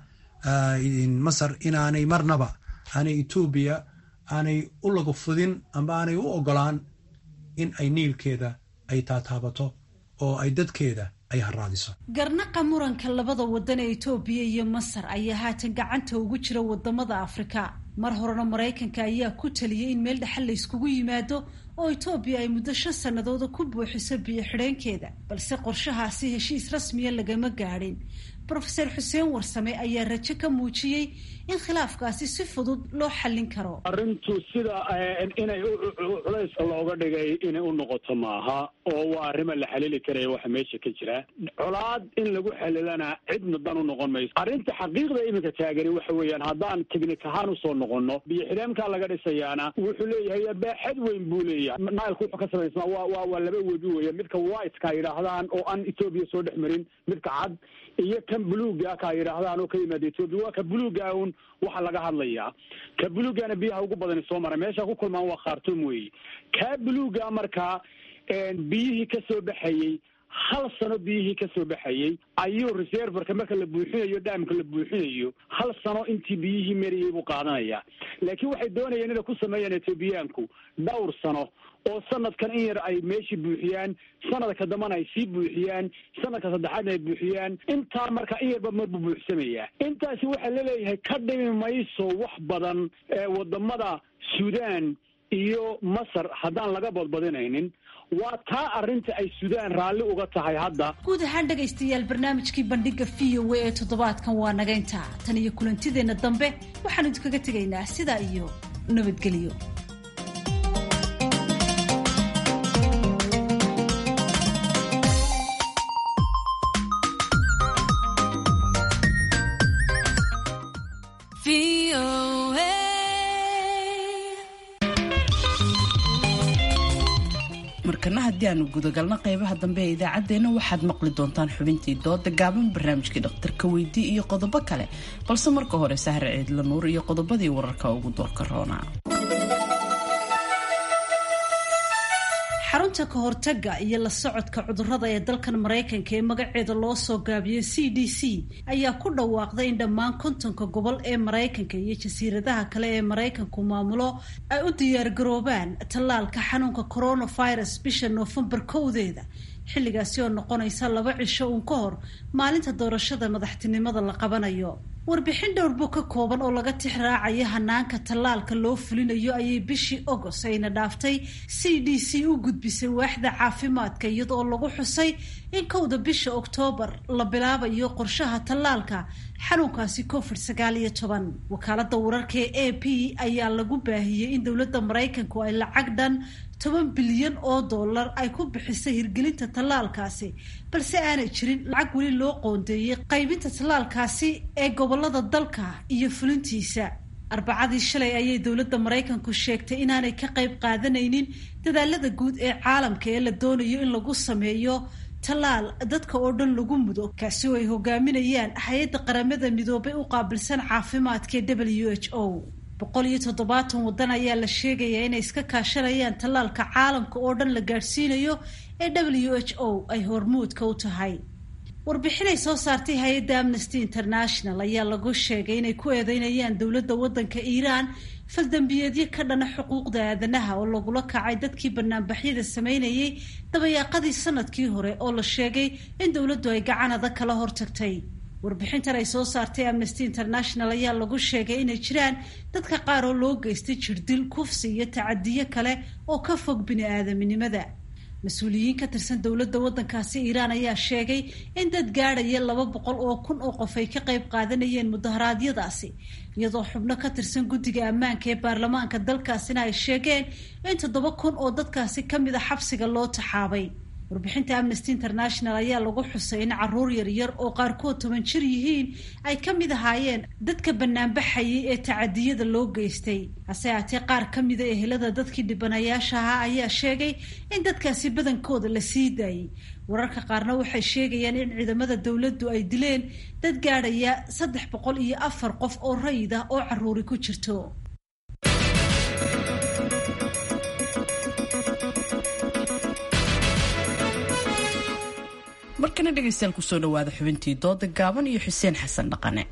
masar inaanay marnaba aanay etoobiya aanay u lagu fudin amba aanay u ogolaan in ay niilkeeda ay taataabato oo ay dadkeeda ay haraadiso garnaqa muranka labada wadan ee etoobiya iyo masar ayaa haatan gacanta ugu jira wadamada afrika mar horena maraykanka ayaa ku taliyey in meel dhexal la yskugu yimaado oo etoobiya ay muddo shan sannadooda ku buuxiso biyo xidheenkeeda balse qorshahaasi heshiis rasmiya lagama gaadhin rofeor xuseen warsame ayaa rajo ka muujiyey in khilaafkaasi si fudud loo xallin karo arrintu sida inay culayska looga dhigay inay u noqoto maaha oo waa arrima la xalili karaya waxa meesha ka jira colaad in lagu xalilana cidna dan u noqon mayso arrinta xaqiiqda iminka taagani waxa weeyaan haddaan teknik ahaan usoo noqono biyo xidheenkaa laga dhisayaana wuxuu leeyahay baaxad weyn buu leeyahay nilku wuxuu ka samaysmaa waa waa waa laba webi weya midka whiteka yidhaahdaan oo aan etoobiya soo dhex marin midka cad iyo kan buluuga ka yidhaahdaan oo ka yimaada etoobiya waa ka buluuga un waxa laga hadlayaa ka buluugana biyaha ugu badani soo mara meesha ku kulmaan waa khaartoom weeye kaa buluuga markaa biyihii ka soo baxayey hal sano biyihii ka soo baxayey ayuu reserverka marka la buuxinayo dhaamka la buuxinayo hal sano intii biyihii mariyey buu qaadanayaa laakiin waxay doonayeen inay ku sameeyaan etoobiyaanku dhowr sano oo sanadkan in yar ay meeshii buuxiyaan sanadka dambana ay sii buuxiyaan sanadka saddexaadna ay buuxiyaan intaa marka in yarba mar buu buuxsamayaa intaasi waxaa laleeyahay ka dhimi mayso wax badan wadamada suudaan iyo masar haddaan laga badbadinaynin waa taa arrinta ay sudaan raalli uga tahay hadda guud ahaan dhegaystayaal barnaamijkii bandhiga v o a ee toddobaadkan waa naga intaa tan iyo kulantideenna dambe waxaan idinkaga tegaynaa sidaa iyo nabadgelyo markana haddii aanu gudagalno qeybaha dambe ee idaacaddeenna waxaad maqli doontaan xubintii dooda gaaban barnaamijkii dhakhtarka weydii iyo qodobo kale balse marka hore sahre ciidla nuur iyo qodobadii wararka ugu doorka roona xarunta ka hortagga iyo la socodka cudurrada ee dalkan maraykanka ee magaceeda loo soo gaabiyey c d c ayaa ku dhawaaqday in dhammaan kontonka gobol ee maraykanka iyo jasiiradaha kale ee maraykanku maamulo ay u diyaargaroobaan tallaalka xanuunka coronavirus bisha noofembar kowdeeda xilligaasi oo noqonaysa laba cisho uun ka hor maalinta doorashada madaxtinimada la qabanayo warbixin dhowrbo ka kooban oo laga tix raacaya hanaanka tallaalka loo fulinayo ayay bishii agost ayna dhaaftay c d c u gudbisay waaxda caafimaadka iyadoo lagu xusay in kowda bisha oktoobar la bilaabayo qorshaha tallaalka xanuunkaasi covid sagaal iyo toban wakaalada wararka ee a p ayaa lagu baahiyey in dowladda maraykanku ay lacag dhan toban bilyan oo dollar ay ku bixisay hirgelinta tallaalkaasi balse aanay jirin lacag weli loo qoondeeyey qaybinta tallaalkaasi ee gobolada dalka iyo fulintiisa arbacadii shalay ayay dowladda maraykanku sheegtay inaanay ka qayb qaadanaynin dadaalada guud ee caalamka ee la doonayo in lagu sameeyo tallaal dadka oo dhan lagu mudo kaasi oo ay hogaaminayaan hay-adda qaramada midoobay u qaabilsan caafimaadka ee w h o boqol iyo toddobaatan waddan ayaa la sheegayaa inay iska kaashanayaan tallaalka caalamka oo dhan la gaadhsiinayo ee w h o ay hormuudka u tahay warbixinay soo saartay hay-adda amnesty international ayaa lagu sheegay inay ku eedeynayaan dowladda waddanka iiraan faldambiyeedyo ka dhana xuquuqda aadanaha oo lagula kacay dadkii banaanbaxyada sameynayay dabayaaqadii sanadkii hore oo la sheegay in dowladdu ay gacan adag kala hortagtay warbixintan ay soo saartay amnesty international ayaa lagu sheegay inay jiraan dadka qaar oo loo geystay jirdil kufsi iyo tacadiyo kale oo ka fog bini-aadaminimada mas-uuliyiin ka tirsan dowladda waddankaasi iiraan ayaa sheegay in dad gaadhaya laba boqol oo kun oo qof ay ka qayb qaadanayeen mudaharaadyadaasi iyadoo xubno ka tirsan guddiga ammaanka ee baarlamaanka dalkaasina ay sheegeen in toddoba kun oo dadkaasi ka mid a xabsiga loo taxaabay warbixinta amnesty international ayaa lagu xusay in caruur yaryar oo qaarkood toban jir yihiin ay ka mid ahaayeen dadka banaanbaxayay ee tacadiyada loo geystay hase haatee qaar ka mida ehelada dadkii dhibanayaasha ahaa ayaa sheegay in dadkaasi badankooda la sii daayey wararka qaarna waxay sheegayaan in ciidamada dowladdu ay dileen dad gaadhaya saddex boqol iyo afar qof oo rayid ah oo caruuri ku jirto markana dhegaystayaal kusoo dhawaada xubintii dooda gaaban iyo xuseen xasan dhaqane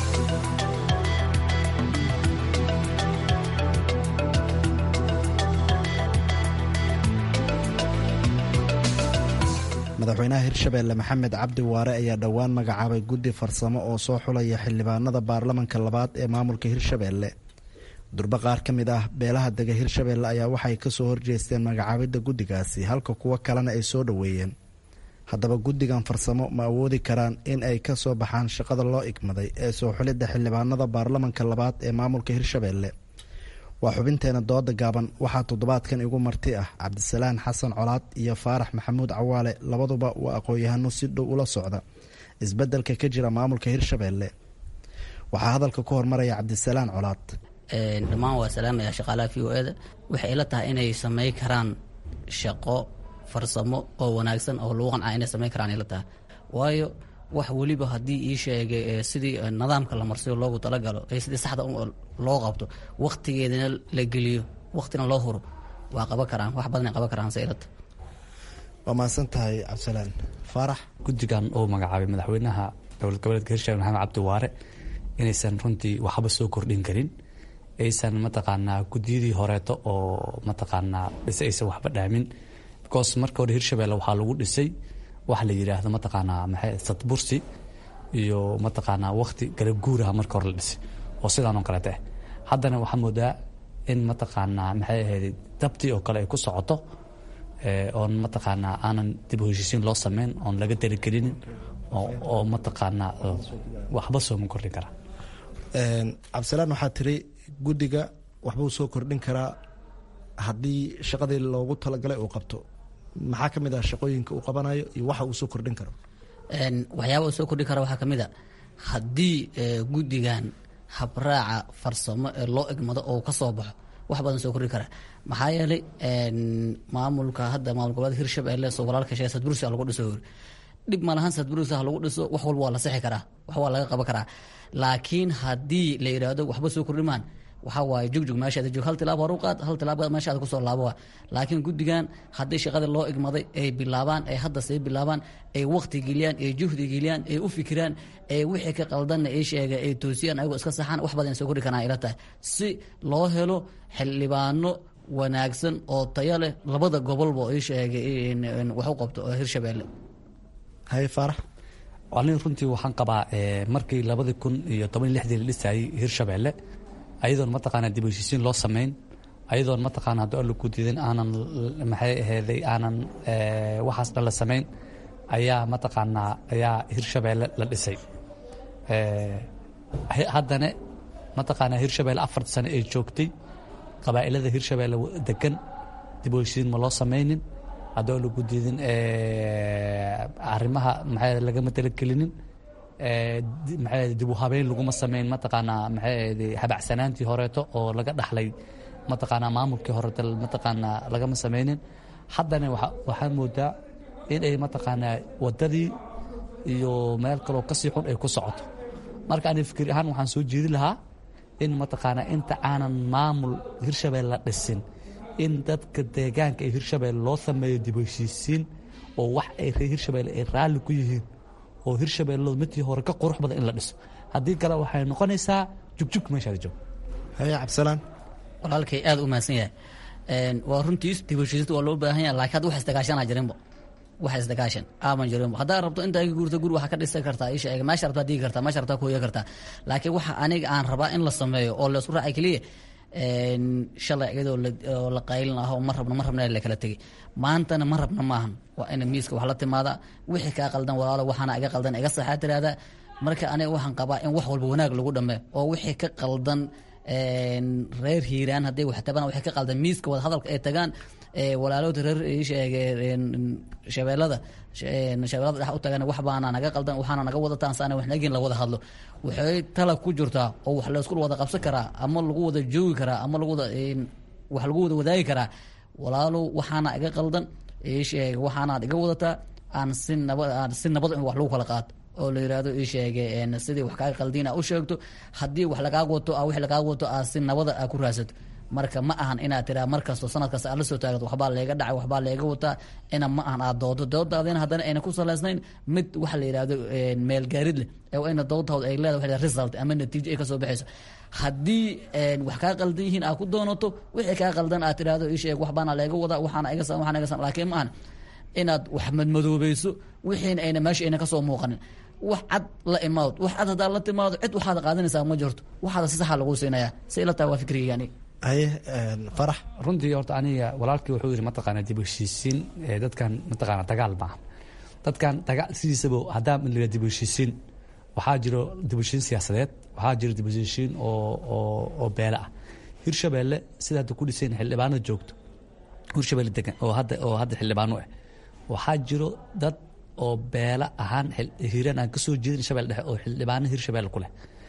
madaxweynaha hirshabeelle maxamed cabdi waare ayaa dhowaan magacaabay guddi farsamo oo soo xulaya xildhibaanada baarlamanka labaad ee maamulka hirshabeelle durbo qaar ka mid ah beelaha dega hirshabeelle ayaa waxay kasoo horjeesteen magacaabidda guddigaasi halka kuwo kalena ay soo dhoweeyeen haddaba guddigan farsamo ma awoodi karaan in ay ka soo baxaan shaqada loo igmaday ee soo xulidda xildhibaanada baarlamanka labaad ee maamulka hirshabeelle waa xubinteena dooda gaaban waxaa toddobaadkan igu marti ah cabdisalaan xasan colaad iyo faarax maxamuud cawaale labaduba waa aqoon-yahano si dhow ula socda isbeddelka ka jira maamulka hirshabeelle waxaa hadalka ku hormaraya cabdisalaan colaad dhammaan waa salaamaya shaqaalaha v o eda waxay ila tahay inay samey karaan shaqo farsamo oo wanaagsan oo lagu qancaa inay samayn karaan ila tahay waayo wax weliba haddii ii sheegay sidii nidaamka la marsiyo loogu talagalo ee sidii saxda loo qabto wakhtigeedana la geliyo wakhtina loo huro waa qaban karaan wax badanay qaban karaan se ila tahay waa mahadsan tahay cabdisalaan faarax guddigan uu magacaabay madaxweynaha dowlad goboleedka hirshabelle maxamed cabdi waare inaysan runtii waxba soo kordhin karin aysan mataqaanaa guddiyadii horeeto oo mataqaanaa dhise aysan waxba dhaamin because marka hore hirshabelle waxaa lagu dhisay waxa la yidhaahdo mataqaanaa maxay sadbursi iyo mataqaanaa wakti galab guuraha marka hore la dhisay oo sidaan oo kaleeta ah haddana waxaa moodaa in mataqaanaa maxay ahayd dabtii oo kale ay ku socoto oon mataqaanaa aanan dib u heshiisiin loo sameyn oon laga daligelinin oo mataqaanaa waxba sooma kordhin karaa cabdisalaan waxaa tiri guddiga waxbuu soo kordhin karaa haddii shaqadii loogu talagalay uu qabto maxaa ka mid ah shaqooyinka uu qabanayo iyo waxa uu soo kordhin karo waxyaaba uu soo kordhin kara waxaa ka mid a haddii guddigan habraaca farsamo ee loo egmado oo ka soo baxo wax badan soo kordhin kara maxaa yeelay maamulka hadda maamul goboleed hirshabelle soo walaalka sheegay sadbursi lagu dhiso dhib malahan sadbursi ha lagu dhiso wax walba waa la sixi karaa wax waa laga qaban karaa laakiin haddii la yidhaahdo waxba soo kordhimaan waxaa waaye jugjug meeshaada joog hal tilaab horu qaad hal tilaab meeshaada kusoo laabo laakiin guddigan haddii shaqadii loo igmaday ay bilaabaan ay hadda sii bilaabaan ay waqti geliyaan ay juhdi geliyaan ay u fikiraan ay wixii ka qaldanna ay sheega ay toosiyaan ayagoo iska saxaan wax badan soo kordhi karaan ila tahay si loo helo xildhibaano wanaagsan oo tayo leh labada gobolba ay sheegay wax u qabto oo hirshabeelle haye faarax anig runtii waxaan qabaa markii labadii kun iyo toban iyo lixdii la dhisayay hirshabeelle ayadoon mataqaana dib u heshiisiin loo samayn ayadoon mataqaana hadda alla ku diidan aanan maxay aheeday aanan waxaas dhan la samayn ayaa mataqaanaa ayaa hirshabeelle la dhisay haddana mataqaanaa hirshabeelle afarta sano ay joogtay qabaa'ilada hirshabeelle degan dib u heshiisiin ma loo samaynin haddoo lagu diidin arrimaha maxay lagama talagelinin maxay dib u habeyn laguma sameyn mataqaanaa maxay habacsanaantii horeeto oo laga dhaxlay mataqaanaa maamulkii horeeto mataqaanaa lagama sameynin haddana waxaa moodaa in ay mataqaanaa wadadii iyo meel kaloo kasii xun ay ku socoto marka ani fikir ahaan waxaan soo jeedi lahaa in mataqaanaa inta aanan maamul hirshabelle la dhisin in dadka deegaanka ee hirshabelle loo sameeyo dib u heshiisiin oo wax ay reer hirshabelle ay raalli ku yihiin oo hirshabelle midkii hore ka qurux badan in la dhiso haddii kale waxay noqonaysaa jugjug meeshaada joog haye cabdisalaan walaalkay aada u mahadsan yahay waa runtiis dib u heshiisiinta waa loo baahan yahay laakiin hadda wax isdagaashanaa jirinba wax isdagaashan aaman jirinba haddaa rabto intaa iga guurta guri waxaa ka dhisi kartaa isha eega meesha rabtaa digi kartaa meesha rabtaa ku hoya kartaa laakiin waxa aniga aan rabaa in la sameeyo oo la isku raacay keliya shalay iyadoo la qaylin aho ma rabno ma rabna la kala tegay maantana ma rabna maahan waa ina miiska wax la timaada wixii kaa qaldan walaalo waxaana iga qaldan iga saxaa tiraahdaa marka aniga waxaan qabaa in wax walba wanaag lagu dhameeyo oo wixii ka qaldan reer hiiraan hadday wax tabaan wixii ka qaldan miiska wada hadalka ay tagaan walaalooda reer sheege shabeellada shabeellada dhex u tagan wax baana naga qaldan waxaana naga wadataan saana wax nagin la wada hadlo waxay tala ku jirtaa oo wax la isku wada qabsan karaa ama lagu wada joogi karaa ama lagu wada wax lagu wada wadaagi karaa walaalow waxaana iga qaldan sheege waxaanaad iga wadataa aan si nabad aan si nabad in wax lagu kala qaato oo la yidhaahdo ii sheege sidii wax kaaga qaldiin aa u sheegto haddii wax lagaaga wato a wix lagaaga wato aa si nabada aa ku raadsato marka ma ahan inaad tiraa mar kasto sanad kasta aad la soo taagato waxbaa leega dhacay waxbaa leega wataa ina ma ahan aad doodo doodaadina haddana ayna ku salaysnayn mid waxa la yidhahdo meelgaarid leh ee ina doodtaod ay leedahay result ama natiijo ay kasoo baxayso haddii wax kaa qaldan yihiin aad ku doonato wixii kaa qaldan aad tirahdo ii sheeg waxbaana leega wadaa waxaana iga san waxaana iga san laakiin ma ahan inaad wax madmadoobayso wixiina ayna meesha ayna kasoo muuqanin wax cad la imaado wax cad haddaa la timaado cid waxaad qaadanaysaa ma jirto waxaada si saxa lagu siinayaa si ila tahay waa fikrigii aniga haye farax runtii horta aniga walaalkii wuxuu yidhi mataqaana dib u heshiisiin dadkan mataqaana dagaal maaha dadkan dagaal sidiisaba haddaa la dib u heshiisiin waxaa jiro dib u heshiisiin siyaasadeed waxaa jiro dib u heshiisiin oo oo oo beele ah hirshabeelle sida hadda ku dhisayn xildhibaano joogto hirshabeelle degan oo hadda oo hadda xildhibaano ah waxaa jiro dad oo beela ahaan hiiraan aan kasoo jeedin shabelle dhexe oo xildhibaano hirshabelle ku leh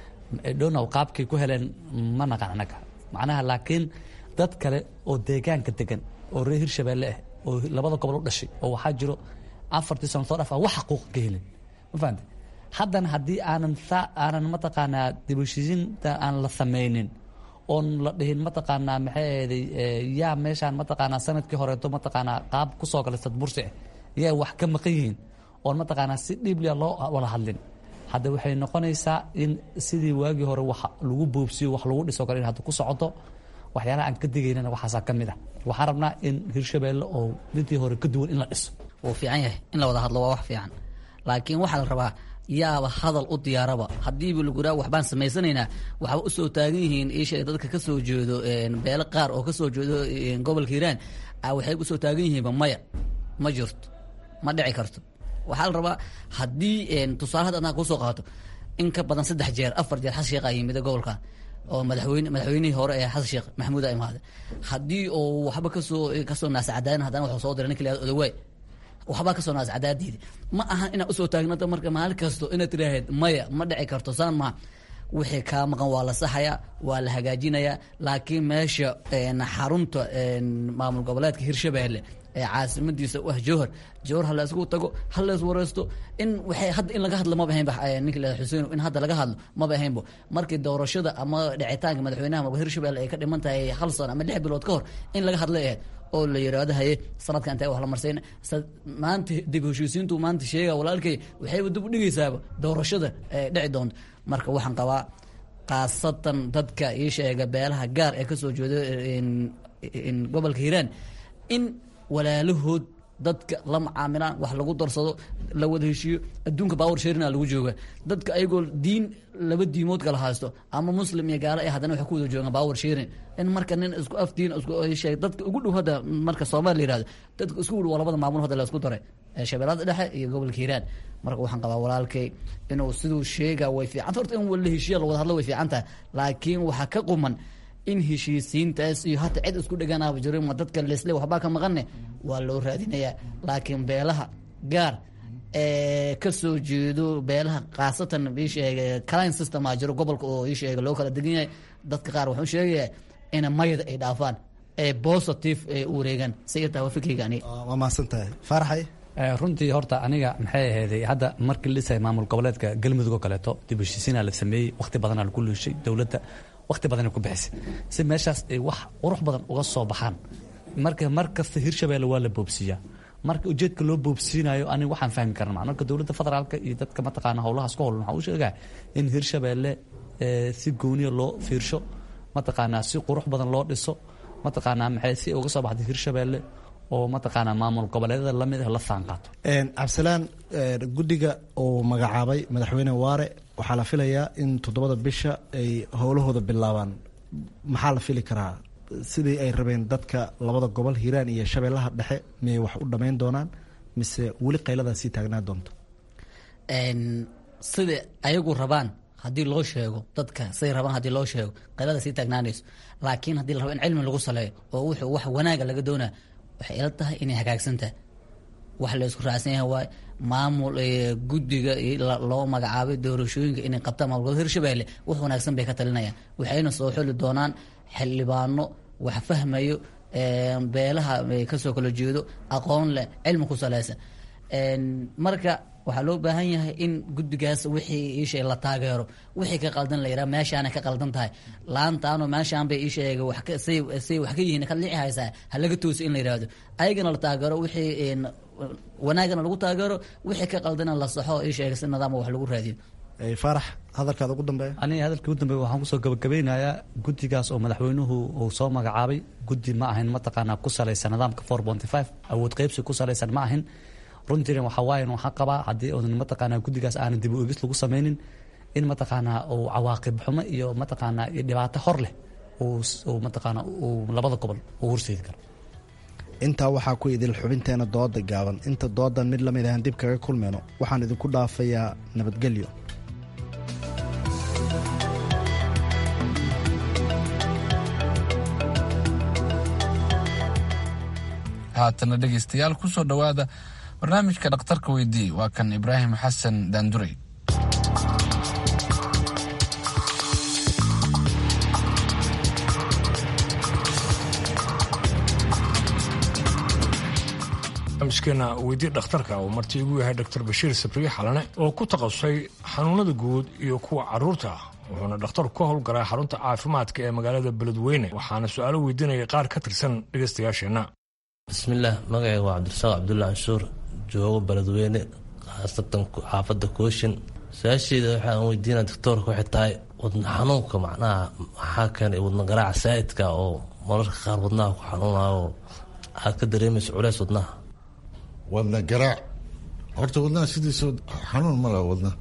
dhonow qaabkay ku heleen ma naqan anaga macnaha laakiin dad kale oo deegaanka degan oo reer hirshabelle ah oo labada gobol u dhashay oo waxaa jiro afartii sano soo dhafa wax xaquuqa ka helin ma fahamte haddana haddii aanan saa aanan mataqaanaa dib u heshiisiinta aan la sameynin oon la dhihin mataqaanaa maxay eeday yaa meeshaan mataqaanaa sanadkii horeeto mataqaanaa qaab kusoo galay sadbursi ah yaa wax ka maqan yihiin oon mataqaanaa si dhiiblia loo wada hadlin hadda waxay noqonaysaa in sidii waagii hore wax lagu boobsiyo wax lagu dhiso kale in hadda ku socoto waxyaalaha aan ka digaynana waxaasaa ka mid ah waxaan rabnaa in hirshabeelle oo midii hore ka duwan in la dhiso wuu fiican yahay in la wada hadlo waa wax fiican laakiin waxaa la rabaa yaaba hadal u diyaaraba haddiiba lagu raa waxbaan samaysanaynaa waxba usoo taagan yihiin isha dadka kasoo jeedo beelo qaar oo kasoo jeedo gobolka hiiraan waxay usoo taagan yihiinba maya ma jirto ma dhici karto waxaa la rabaa haddii tusaale hadda adnaa kusoo qaato in ka badan saddex jeer afar jeer xasan sheekh a yimida gobolka oo madaxweyne madaxweynihii hore ee xasan sheekh maxamuud a imaade haddii uu waxba kasoo kasoo naascadaayn haddana wuxuu soo diray ninka la yihahdo odawaay waxbaa kasoo naascadaadiida ma ahan inaad usoo taagnata marka maalin kasto inaad tidhaaheed maya ma dhici karto saan maa wixii kaa maqan waa la saxayaa waa la hagaajinayaa laakiin meesha xarunta maamul goboleedka hirshabeelle ee caasimadiisa u ah jowhar jowhar ha la isku tago ha la iswareysto in waxay hadda in laga hadlo maba ahaynba ninka la xuseen in hadda laga hadlo maba ahaynbo markii doorashada ama dhicitaanka madaxweynaha maamulka hirshabelle ay ka dhiman tahay hal sano ama lix bilood ka hor in laga hadlay ahayd oo la yidhaahdo haye sanadka intee wax la marsayn maanta dib heshiisiintu maanta sheega walaalkay waxayba dib u dhigaysaaba doorashada dhici doonto marka waxaan qabaa khaasatan dadka ii sheega beelaha gaar ee kasoo jeedo gobolka hiiraan in walaalahood dadka la macaamilaan wax lagu darsado la wada heshiiyo adduunka baawar sheerina lagu jooga dadka ayagoo diin laba diimood kala haysto ama muslim iyo gaalo ay haddana waxay ku wada joogaan baawar sheerin in marka nin isku af diin isku sheeg dadka ugu dhow hadda marka soomaali la yihahdo dadka isku dhow waa labada maamul hadda la isku daray shabeellada dhexe iyo gobolka hiiraan marka waxaan qabaa walaalkay inuu siduu sheega way fiicanta horta in la heshiiya la wada hadlo way fiican tahay laakiin waxaa ka quman in heshiisiintaas iyo hata cid isku dheganaaba jiro ma dadka lesle waxbaa ka maqanne waa loo raadinayaa laakiin beelaha gaar ee kasoo jeedo beelaha khaasatan isheega clin system a jiro gobolka oo isheega loo kala degan yahay dadka qaar waxuu sheegayaa ina mayada ay dhaafaan ee positive ee u wareegaan si irtaa waa fikriga ani waa mahadsan tahay faaraxay runtii horta aniga maxay ahayday hadda markii la dhisay maamul goboleedka galmudug oo kaleeto dib heshiisiinaa la sameeyey waqti badanaa lagu luushay dowladda waqti badanay ku bixisay si meeshaas ay wax qurux badan uga soo baxaan marka mar kasta hirshabeelle waa la boobsiiyaa marka ujeedka loo boobsiinayo ani waxaan fahmi karna maa marka dowladda federaalka iyo dadka mataqaana howlahaas ku howlan waxaa u sheegaa in hirshabeelle si gooniya loo fiirsho mataqaanaa si qurux badan loo dhiso mataqaanaa maxay si uga soo baxday hirshabeelle oo mataqaanaa maamul goboleedyada lamid ah la faanqaato cabdisalaan guddiga uu magacaabay madaxweyne waare waxaa la filayaa in toddobada bisha ay howlahooda bilaabaan maxaa la fili karaa sidii ay rabeen dadka labada gobol hiiraan iyo shabeellaha dhexe miyay wax u dhammayn doonaan mise weli qayladaa sii taagnaa doonto sida ayagu rabaan haddii loo sheego dadka siday rabaan haddii loo sheego qaylada sii taagnaanayso laakiin haddii la rabo in cilmi lagu saleeyo oo wuxuu wax wanaaga laga doonaa waxay ila tahay inay hagaagsan tahay wax la isku raacsan yahay waay maamul guddiga loo magacaabay doorashooyinka inay qabtaan maamulgoboleed hirshabeelle wax wanaagsan bay ka talinayaan waxayna soo xuli doonaan xildhibaano wax fahmayo beelaha kasoo kala jeedo aqoon leh cilmi ku saleysan marka waxaa loo baahan yahay in guddigaas wixii iisheeg la taageero wixii ka qaldan la yidhaha meeshaana ka qaldan tahay laantaano meeshaan bay iisheega wax ka say say wax ka yihiin ka lici haysaa ha laga tooso in la yidhaahdo ayagana la taageero wixii wanaagana lagu taageero wixii ka qaldana la saxo iisheega si nidaama wax lagu raadiyo faarax hadalkaada ugu dambeeya aniga hadalkii ugu dambeeya waxaan kusoo gabagabeynayaa guddigaas oo madaxweynuhu uu soo magacaabay guddi ma ahayn mataqaanaa ku salaysan nidaamka four ponty five awood qeybsi ku salaysan ma ahin runtiina waxaa waayan waxaan qabaa haddii oodan mataqaanaa guddigaas aanan dib u egis lagu sameynin in mataqaanaa uu cawaaqib xumo iyo mataqaanaa iyo dhibaato hor leh uu mataqaanaa uu labada gobol uu horseedi karo intaa waxaa ku idil xubinteena dooda gaaban inta doodan mid lamid ahaan dib kaga kulmayno waxaan idinku dhaafayaa nabadgelyo haatana dhegaystayaal ku soo dhowaada barnaamijka dhakhtarka weydii waa kan ibraahim xasan daandurey barnaamijkeena weydii dhakhtarka uu marti igu yahay dr bashiir sabriye xalane oo ku takhasusay xanuunada guud iyo kuwa caruurta wuxuuna dhakhtarku ka howlgalaa xarunta caafimaadka ee magaalada beledweyne waxaana su-aalo weydiinaya qaar ka tirsan dhegaystayaasheenna bismillaah magacayga waa cabdirasaaq cabdulla canshuur joogo beledweyne khaasatan xaafadda kooshin su-aasheeda waxaan weydiina doctoorka waxay tahay wadna xanuunka macnaha maxaa keenay wadna garaaca saa'idka oo mararka qaar wadnaha ku xanuunayo aad ka dareemayso culeys wadnaha wadna garaac horta wadnaha sidiisa xanuun ma laha wadna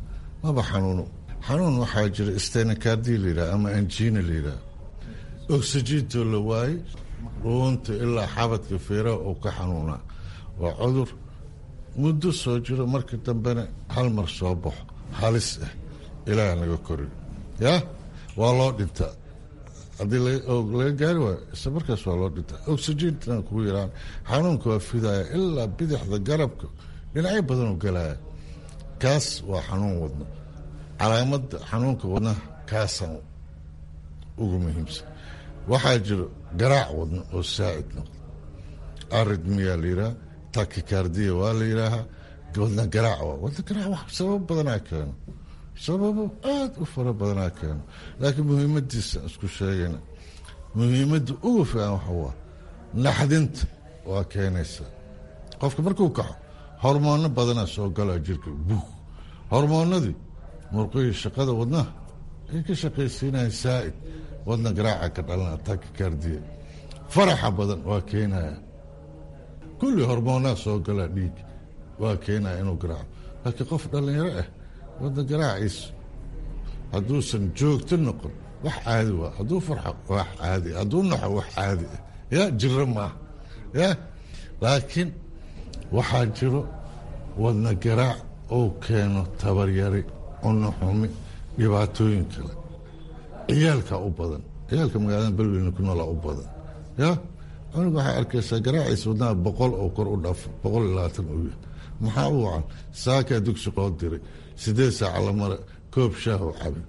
maba xanuuno xanuun waxaa jira stenakardi layidhaha ama anjina layidhaha oxygiintoo la waayey dhuunta ilaa xabadka feeraha oo ka xanuunaa waa cudur muddo soo jiro marka dambena hal mar soo baxo halis ah ilaaha naga korin yaa waa loo dhintaa haddii laga gaari waayo isla markaas waa loo dhintaa oxygiintan kugu yaraan xanuunka waa fidaya ilaa bidixda garabka dhinacyo badanoo galaya kaas waa xanuun wadno calaamadda xanuunka wadnaha kaasaan ugu muhiimsan waxaa jiro garaac wadno oo saa'id noqdo aridmiyaa la yidhaha takikardiya waa la yidhaahaa wadna garaac waa wadna garaac wax sababo badanaa keeno sababo aada u fara badanaa keeno laakiin muhiimadiisa isku sheegayna muhiimadda ugu fiican waxa waa naxdinta waa keenaysa qofka markuu kaxo hormoono badanaa soo galaa jirka buug hormoonadii murqihii shaqada wadnaha ay ka shaqaysiinayaan saa'id wadna garaaca ka dhalana takikardiya faraxa badan waa keenaya kulli hormoonaa soo galaa dhiig waa keenaya inuu garaaco laakiin qof dhallinyaro ah wadna garaaciisa hadduusan joogto noqon wax caadi waa hadduu farxo wax caadi hadduu naxo wax caadi ah yaa jiro maaha ya laakiin waxaa jiro wadna garaac uu keeno tabaryari cunno xumi dhibaatooyin kale ciyaalka u badan ciyaalka magaalada belweyne ku noolaa u badan ya cunug waxaa arkaysaa garaaciisa wadnaha boqol oo kor u dhaafo boqol iyo labaatan uu yahay maxaa u wacan saakaa dugsi loo diray sideed saaca la mara koob shaah oo cabin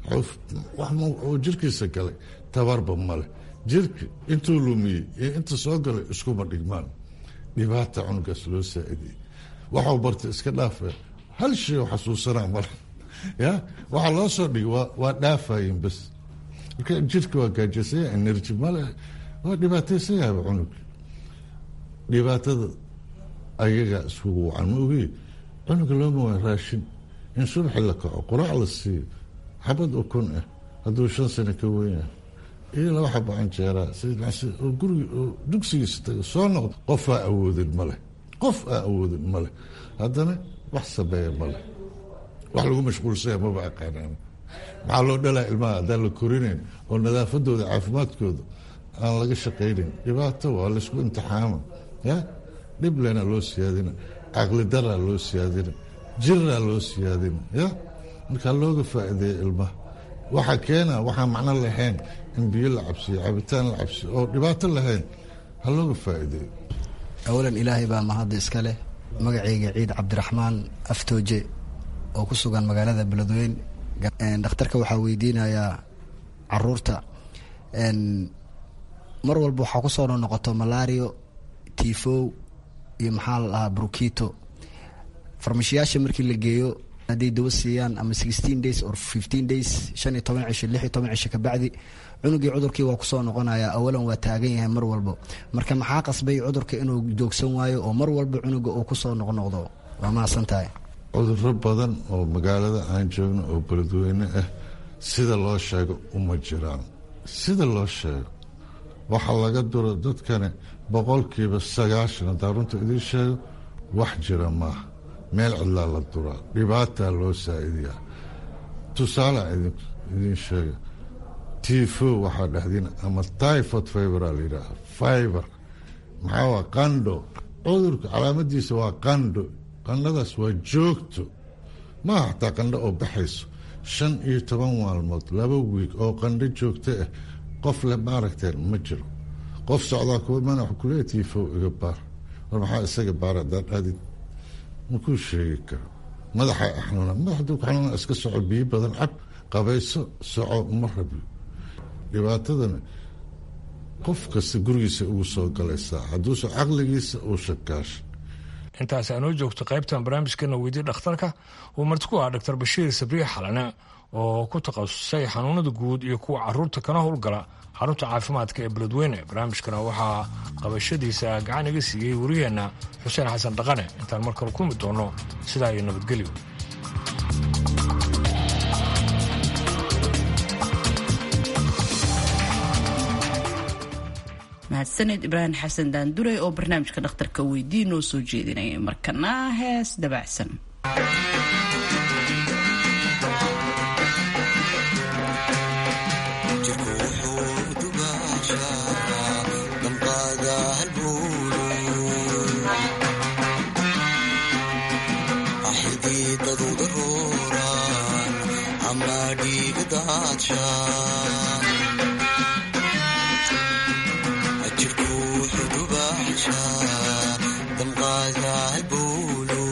oo jirkiisa galay tabarba male jirka intuu lumiyey iyo inta soo galay iskuma dhigmaan dhibaata cunugaas loo saaidiyey waxau bartay iska dhaafa hal shay oo xasuusanaa male ya waxaa loo soo dhigay waa dhaafayin bas marka jirka waa gaajasaya energy male waa dhibaataysan yahaba cunug dhibaatada ayagaa iskugu wacan ma ogi cunuga looma waa raashin in subaxi la kaco quraac la siiyo xabad ukun ah hadduu shan sano ka weynah iyo laba xabo canjeeraa oo gurigi oo dugsigiisa taga soo noqdo qof aa awoodin maleh qof aa awoodin maleh haddana wax sameeya maleh wax lagu mashquulsanya maba aqaanaan maxaa loo dhalaa ilmaha haddaan la korinayn oo nadaafadooda caafimaadkooda aan laga shaqaynayn dhibaato waa laysku imtixaama ya dhiblena loo siyaadina caqli daraa loo siyaadina jiraa loo siyaadina ya markaa looga faa'iideeya ilmaha waxaa keena waxaa macno lahayn in biyo la cabsiyo cabitaan la cabsiyo oo dhibaato lahayn ha looga faa'iideeyo awalan ilaahay baa mahadda iska leh magacayga ciid cabdiraxmaan aftooje oo ku sugan magaalada beledweyn dhakhtarka waxaa weydiinayaa caruurta mar walba waxaa kusoo noqoto malario tifow iyo maxaa la dhahaa brukito farmashiyaasha markii la geeyo hadday dawo siiyaan ama sixteen days or fifteen days shan iyo toban cisho lix iyo toban cisho kabacdi cunugii cudurkii waa kusoo noqonaya awalan waa taagan yahay mar walba marka maxaa qasbay cudurka inuu joogsan waayo oo mar walba cunuga uu kusoo noqnoqdo waa mahadsan tahay cuduro badan oo magaalada aan joogno oo beledweyne ah sida loo sheego uma jiraan sida loo sheego waxaa laga duro dadkani boqolkiiba sagaashan haddaa runta idiin sheego wax jira maaha meel cidlaa la duraa dhibaataa loo saa'idiyaa tusaale idiin sheega tifo waxaa dhexdiin ama typhod fibera la yidhaaha fiber maxaa waa qandho cudurka calaamadiisa waa qandho qandhadaas waa joogto maaha xataa qandho oo baxayso shan iyo toban maalmood laba wiig oo qandho joogto ah qof le maaragteen ma jiro qof socdaa kuwa mana wax kuleeya tifo iga baar war maxaa isaga baar haddaan aadid makuu sheegi karo madaxa xanuuna madaxdu xanuuna iska soco biyo badan cab qabayso soco ma rabi dhibaatadana qof kasta gurigiisa ugu soo galaysaa hadduuse caqligiisa uu shakaasha intaas aanoo joogto qaybtan barnaamijkeena weydii dhakhtarka uu marti ku ahaa doctor bashiir sabriix xalane oo ku takhasusay xanuunada guud iyo kuwa caruurta kana howlgala xarunta caafimaadka ee beledweyne barnaamijkana waxaa qabashadiisa gacan iga siiyey wariyeenna xuseen xasan dhaqane intaan mar kale kulmi doono sidaa iyo nabadgelyo mahadsaned ibraahim xasan daanduray oo barnaamijka dhakhtarka weydii noo soo jeedinayay markana hees dabacsan xididadooda rooraan ama dhiiga daadshaan jirku xudubaxshaa damqaadahay bowlo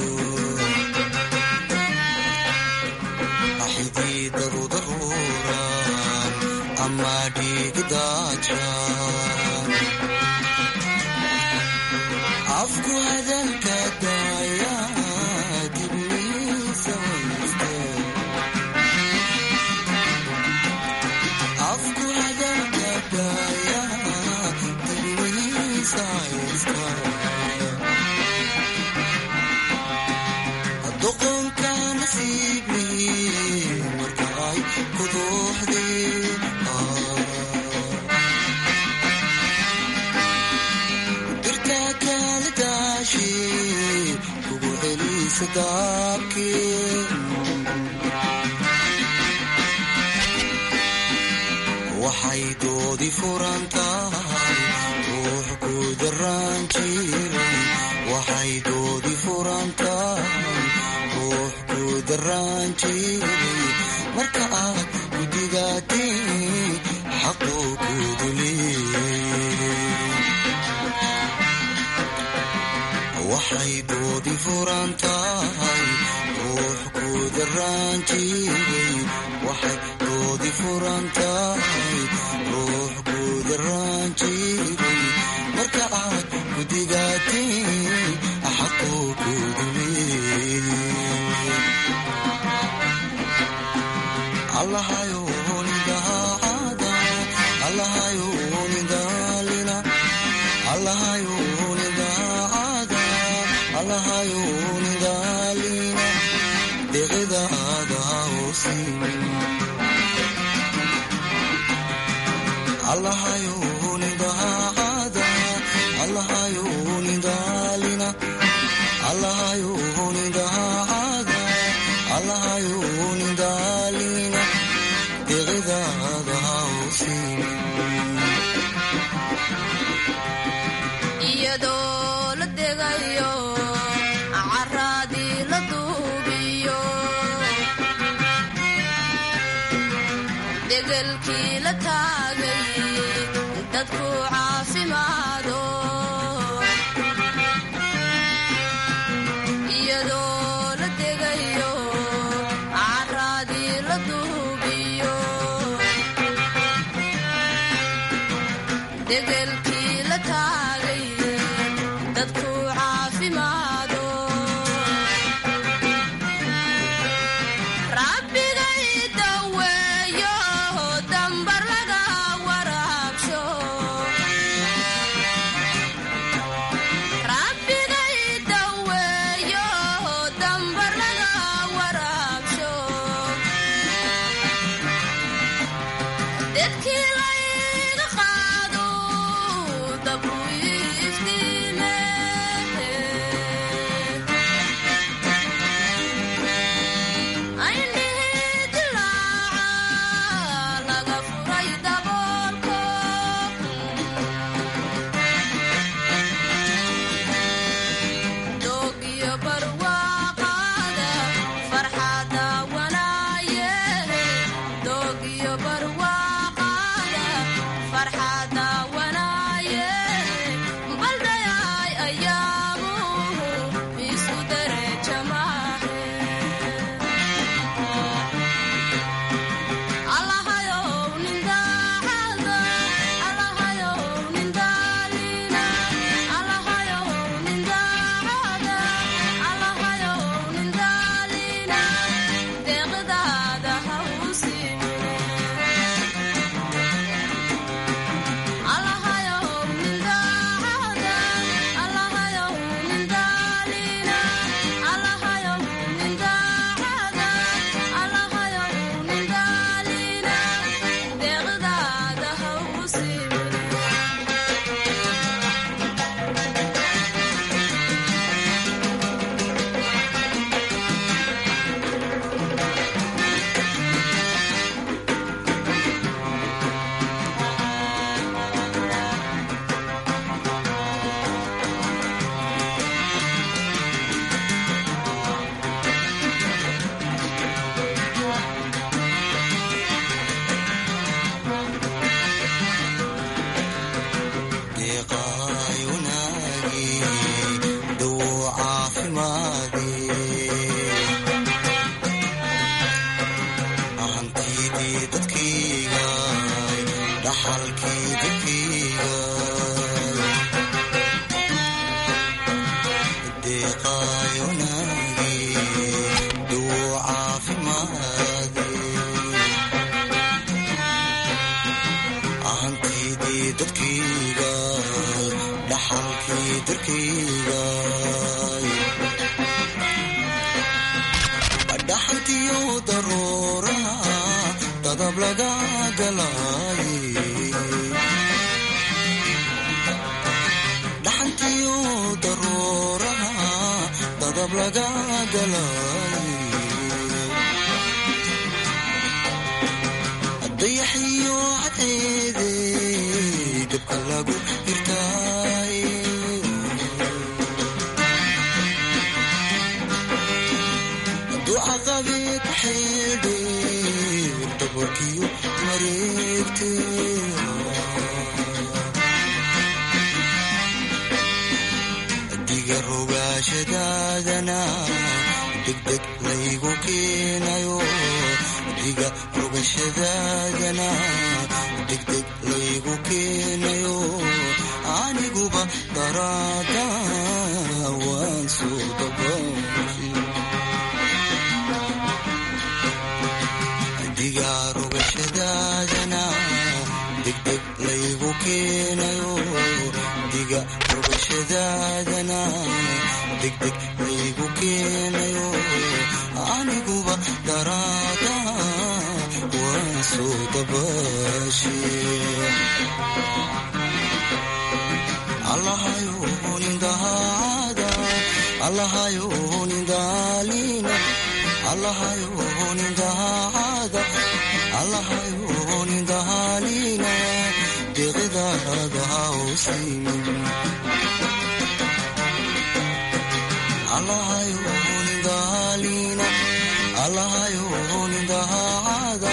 xididadooda rooraan ama dhiiga daadshaan afku hadalka daaya dibniisa wayste afku hadalka daaya dibniisa haysta doqonka nasiibi marka ay kuduuxdeen dirta kala daashi kugu celisa daabkeen waxay doodi furan tahay ruux ku daraan jiray waxay doodi furan tahay ruux ku daraan jiray marka aad gudigaatiin xaquu kudu leeyay waxay doodi furan tahay ruux ku daraan jiray waxay doodi furan tahay ruux ku daraan jiray marka aad gudigaatiin xaquu kudu leeyay allahayo nidaacada allahayo nidaalina allahayo nidaacada allahayo nidaalina deqidaada hoosimin allahayo nidaacada allahayo nidaalina allahayo nidaacada allahayo nidaalina deqidaada hoosimin iyadoo la degayo caraadii la duubiyo degelkii la taagay dadku caafimaado iyadoo la degayo caraadii la duubiyo degelkii la taagay dadku caafimaado rabbigay daweeyo dambar laga waraabsho rabbigay daweeyo dambar laga waraabsho dedkii layga qaado fimaade hantidii dadkayga dhaxalkii dadkayga deeqaayonaagi duu caafimaade hantidii dadkayga dhaxalkii dadkayga dhaxalkiyo daruuraha dadab laga galaaye dhaxalkiyo daruuraha dadab laga galaaye dayaxiyo cadeede dabka lagu hirtaaye duca qabeed xeedhe dabarkiyo mareegte diga rogaashadaadana degdeg laygu keenayo diga rogashadaadana degdeg laygu keenayo aniguba daraada waan soo dabaashi diga rogashadaadana degdeg laygu keenayo diga rogashadaadana degdeg laygu keenayo aniguba daraada waan soo dabaashe allahayonindahaada allahayonindaalina allahayonindahaada allahayonindaalina deqidaada hausimin allahayonindaalina allahayonindahada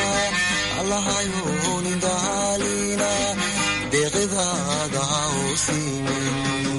allahayonindaalina deqidaada hausimin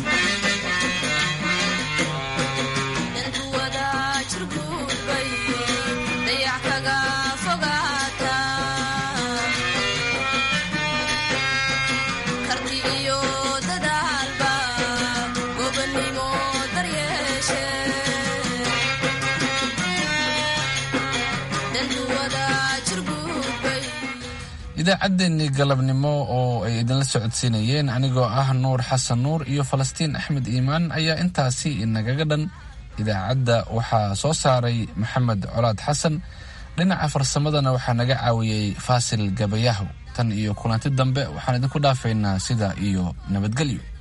idaacaddeenii galabnimo oo ay idinla socodsiinayeen anigoo ah nuur xasan nuur iyo falastiin axmed iimaan ayaa intaasi inagaga dhan idaacadda waxaa soo saaray maxamed colaad xasan dhinaca farsamadana waxaa naga caawiyey faasil gabayahow tan iyo kulanti dambe waxaan idinku dhaafaynaa sida iyo nabadgelyo